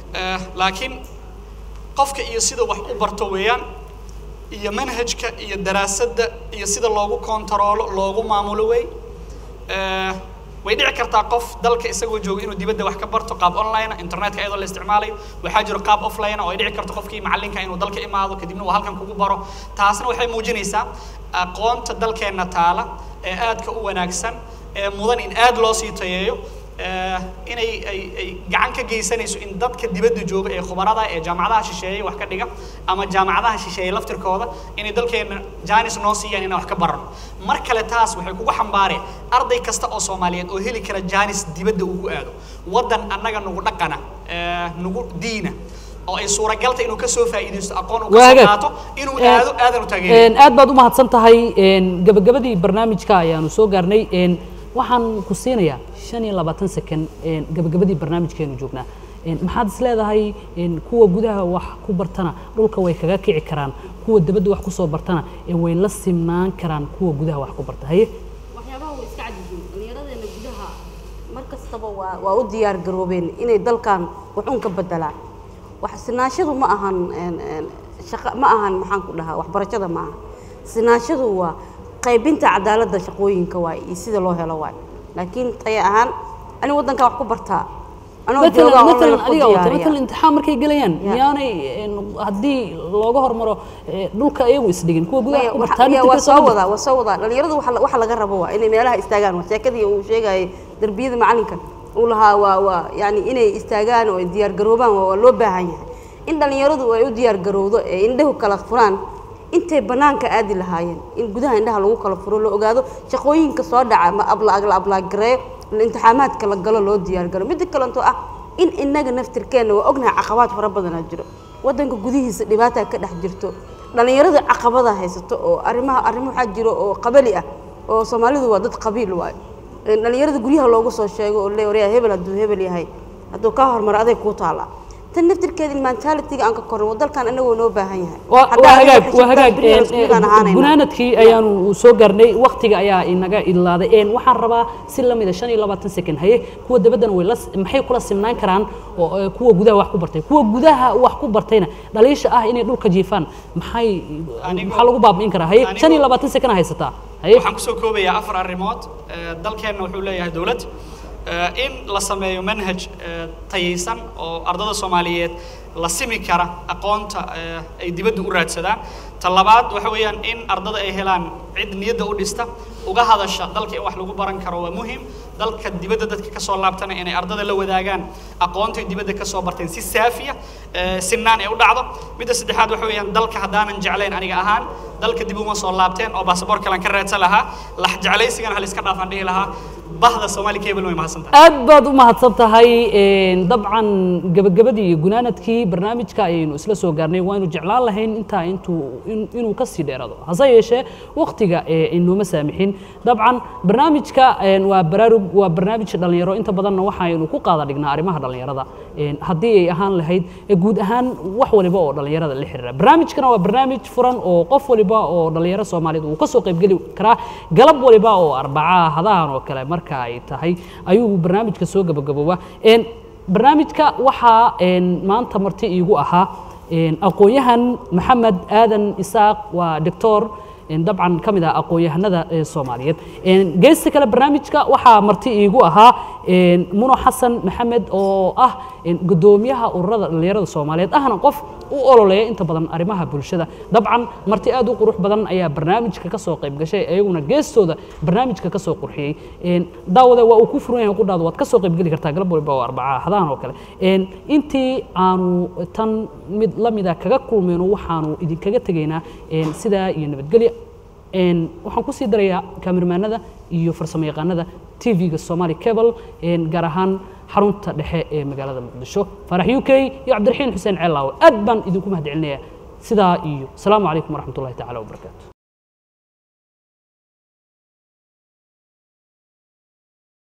Eh, laakiin qofka iyo sida wax u barto weeyaan iyo manhajka iyo daraasadda iyo sida loogu kontaroolo loogu maamulo wey Eh, way dhici kartaa qof dalka isagoo jooga inuu dibadda wax ka barto qaab online ah, internetka iyadoo la isticmaalayo waxaa jiro qaab offline ah oo ay dhici karto qofkii macallinka inuu dalka imaado kadibna uu halkan kugu baro taasna waxay muujinaysaa aqoonta dalkeenna taala ee aadka u wanaagsan ee mudan in aad loo sii tayeeyo eh, inay ay ay gacan ka geysanayso in dadka dibadda jooga ee khubarada ee jaamacadaha shisheeye wax ka dhiga ama jaamacadaha shisheeye laftirkooda inay dalkeenna jaanis noo siiyaan inaan wax ka barano mar kale taas waxay kugu xambaareen arday kasta oo soomaaliyeed oo heli kara jaanis dibadda ugu aado waddan annaga nagu dhaqana eh, nagu diina oo ay suuragalta inuu kasoo faa'iidaysto aqoon uu waa kasoo hagaag qaato inuu Een, aado aadan u taageerin een, aad baad u mahadsan tahay een, gabagabadii barnaamijka ayaanu soo gaarnay een, waxaan ku siinayaa shan iyo labaatan second een, gabagabadii barnaamijkeenu joognaa Een, maxaad is leedahay een, kuwa gudaha wax ku bartana dhulka way kaga kici karaan kuwa dabadda wax kusoo bartana ee way la simnaan karaan kuwa gudaha wax ku barta haye waxyaabaha way iska cadyihiin dhallinyaradeenna gudaha mar kastaba waa waa u diyaar garoobeen inay dalkan waxuun ka bedelaan wax sinaashadu ma ahan een, een, shaqa ma ahan maxaan ku dhahaa waxbarashada ma aha sinaashadu waa qaybinta cadaaladda shaqooyinka waay iyo sida loo helo waay laakiin taya ahaan ani waddankaa wax ku bartaa anoo joogaa matalan oo matalan la adiga wata diyaariya. matalan imtixaan markay gelayaan Ya. miyaanay een, haddii looga hormaro ee, dhulka iyagu isdhigin kuwa gudaha Maya, ku waxa- bartaan ya, inta waa ka soo soo wadaa waa soo wadaa dhalinyaradu waxa la- waxa laga rabo waa inay meelaha istaagaan waa sheekadii uu sheegayay darbiyada macalinka uu lahaa waa waa yani inay istaagaan oo ay diyaar garoobaan waa waa loo baahan yahay in dhalinyaradu ay u diyaar garowdo ee indhahu kala furaan intay banaanka aadi lahaayeen in gudaha indhaha lagu kala furo la ogaado shaqooyinka soo dhaca ma abla la ablaagareeyo la imtixaamaadka la galo loo diyaar garo midda kalentoo ah in inaga naftirkeenna waa ognahay caqabaad fara badanaa jiro waddanka gudihiisa dhibaataa ka dhex jirto dhalinyarada caqabada haysato oo arrimaha arrimo waxaa jiro oo qabali ah oo soomaalidu waa dad qabiil waayo Een, dhalinyarada guryaha loogu soo sheego oo le waryaa hebel hadduu hebel yahay hadduu kaa hormaro aday kuu taallaa tan naftirkeeda in mentalitiga aan ka korno dalkan anagoo noo baahan yahay waa Haddaan waa adiga hagaag xisibtaan waa hagaag beriga een, isku midaan ahaanayna. gunaanadkii ayaanu soo gaarnay waqtiga ayaa inaga idlaaday een waxaan rabaa si la mida shan iyo labaatan second haye kuwa dabaddana way la maxay kula simnaan karaan oo ee, kuwa gudaha wax ku bartay kuwa gudaha wax ku bartayna dhaliisha ah inay dhulka jiifaan maxay maxaa lagu baabi'in karaa haye shan iyo labaatan second haysataa haye waxaan kusoo koobayaa afar arrimood Eh, dalkeenna wuxuu leeyahay dowlad Eh, in la sameeyo manhaj eh, tayaysan oo ardada soomaaliyeed la simi kara aqoonta eh, ay dibadda u raadsadaan ta labaad waxa weeyaan in ardada ay helaan cid niyadda u dhista uga hadasha dalka in wax lagu baran karo waa muhim dalka dibadda dadka kasoo laabtana inay ardada la wadaagaan aqoontay dibadda kasoo barteen si saafiya eh, sinaan ay u dhacdo midda saddexaad waxa weeyaan dalka haddaanan jeclayn aniga ahaan dalka dib uma soo laabteen oo baasaboor kalan ka raadsan lahaa lax jeclaysigan hal iska dhaafaan dhihi lahaa bahda soomaali cable way mahadsantahay aad baad u mahadsan tahay een, dabcan gabagabadii iyo gunaanadkii barnaamijka ayaynu isla soo gaarnay waaynu jeclaan lahayn intaa intuu in- inuu ka sii dheerado hase yeeshee waqtiga ee inooma saamixin dabcan barnaamijka een, waa baraarug waa barnaamij dhalinyaro inta badanna waxaynu ku qaada dhignaa arrimaha dhalinyarada een, haddii ay ahaan lahayd ee guud ahaan wax waliba oo dhalinyarada la xiriira barnaamijkana waa barnaamij furan oo qof waliba oo dhalinyaro soomaaliyeed uu kasoo qaybgeli karaa galab waliba oo arbaca hadahan oo kale marka ay tahay ayuu barnaamijka soo gabagaboobaa Een, barnaamijka waxaa een, maanta marti iigu ahaa een, aqoon-yahan maxamed aadan isaaq waa doctor een, dabcan ka mid ah aqoon-yahanada ee soomaaliyeed Een, geesta kale barnaamijka waxaa marti iigu ahaa een, muno xasan maxamed oo ah een, gudoomiyaha ururada dhalinyarada soomaaliyeed ahna qof u ololeeya inta badan arrimaha bulshada dabcan marti aad u qurux badan ayaa barnaamijka ka soo qayb gashay ayaguna geestooda barnaamijka ka soo qurxiyey Een, daawade waa uu ku furan yahay qudhaada waad ka soo qayb geli kartaa galab waliba oo arbaca hadahan oo kale Een, intii aanu tan mid la mida kaga kulmayno waxaanu idinkaga tegaynaa een, sidaa iyo nabadgelya Een, waxaan kusii darayaa kaamirmaanada iyo farsamo yaqaanada tv-ga somali cable een, gaar ahaan xarunta dhexe ee magaalada muqdisho farax u k iyo cabdiraxiin xuseen ceelaawe aad baan idinku mahad celinayaa sidaa iyo asalaamu calaykum waraxmatullahi tacaala wabarakaatu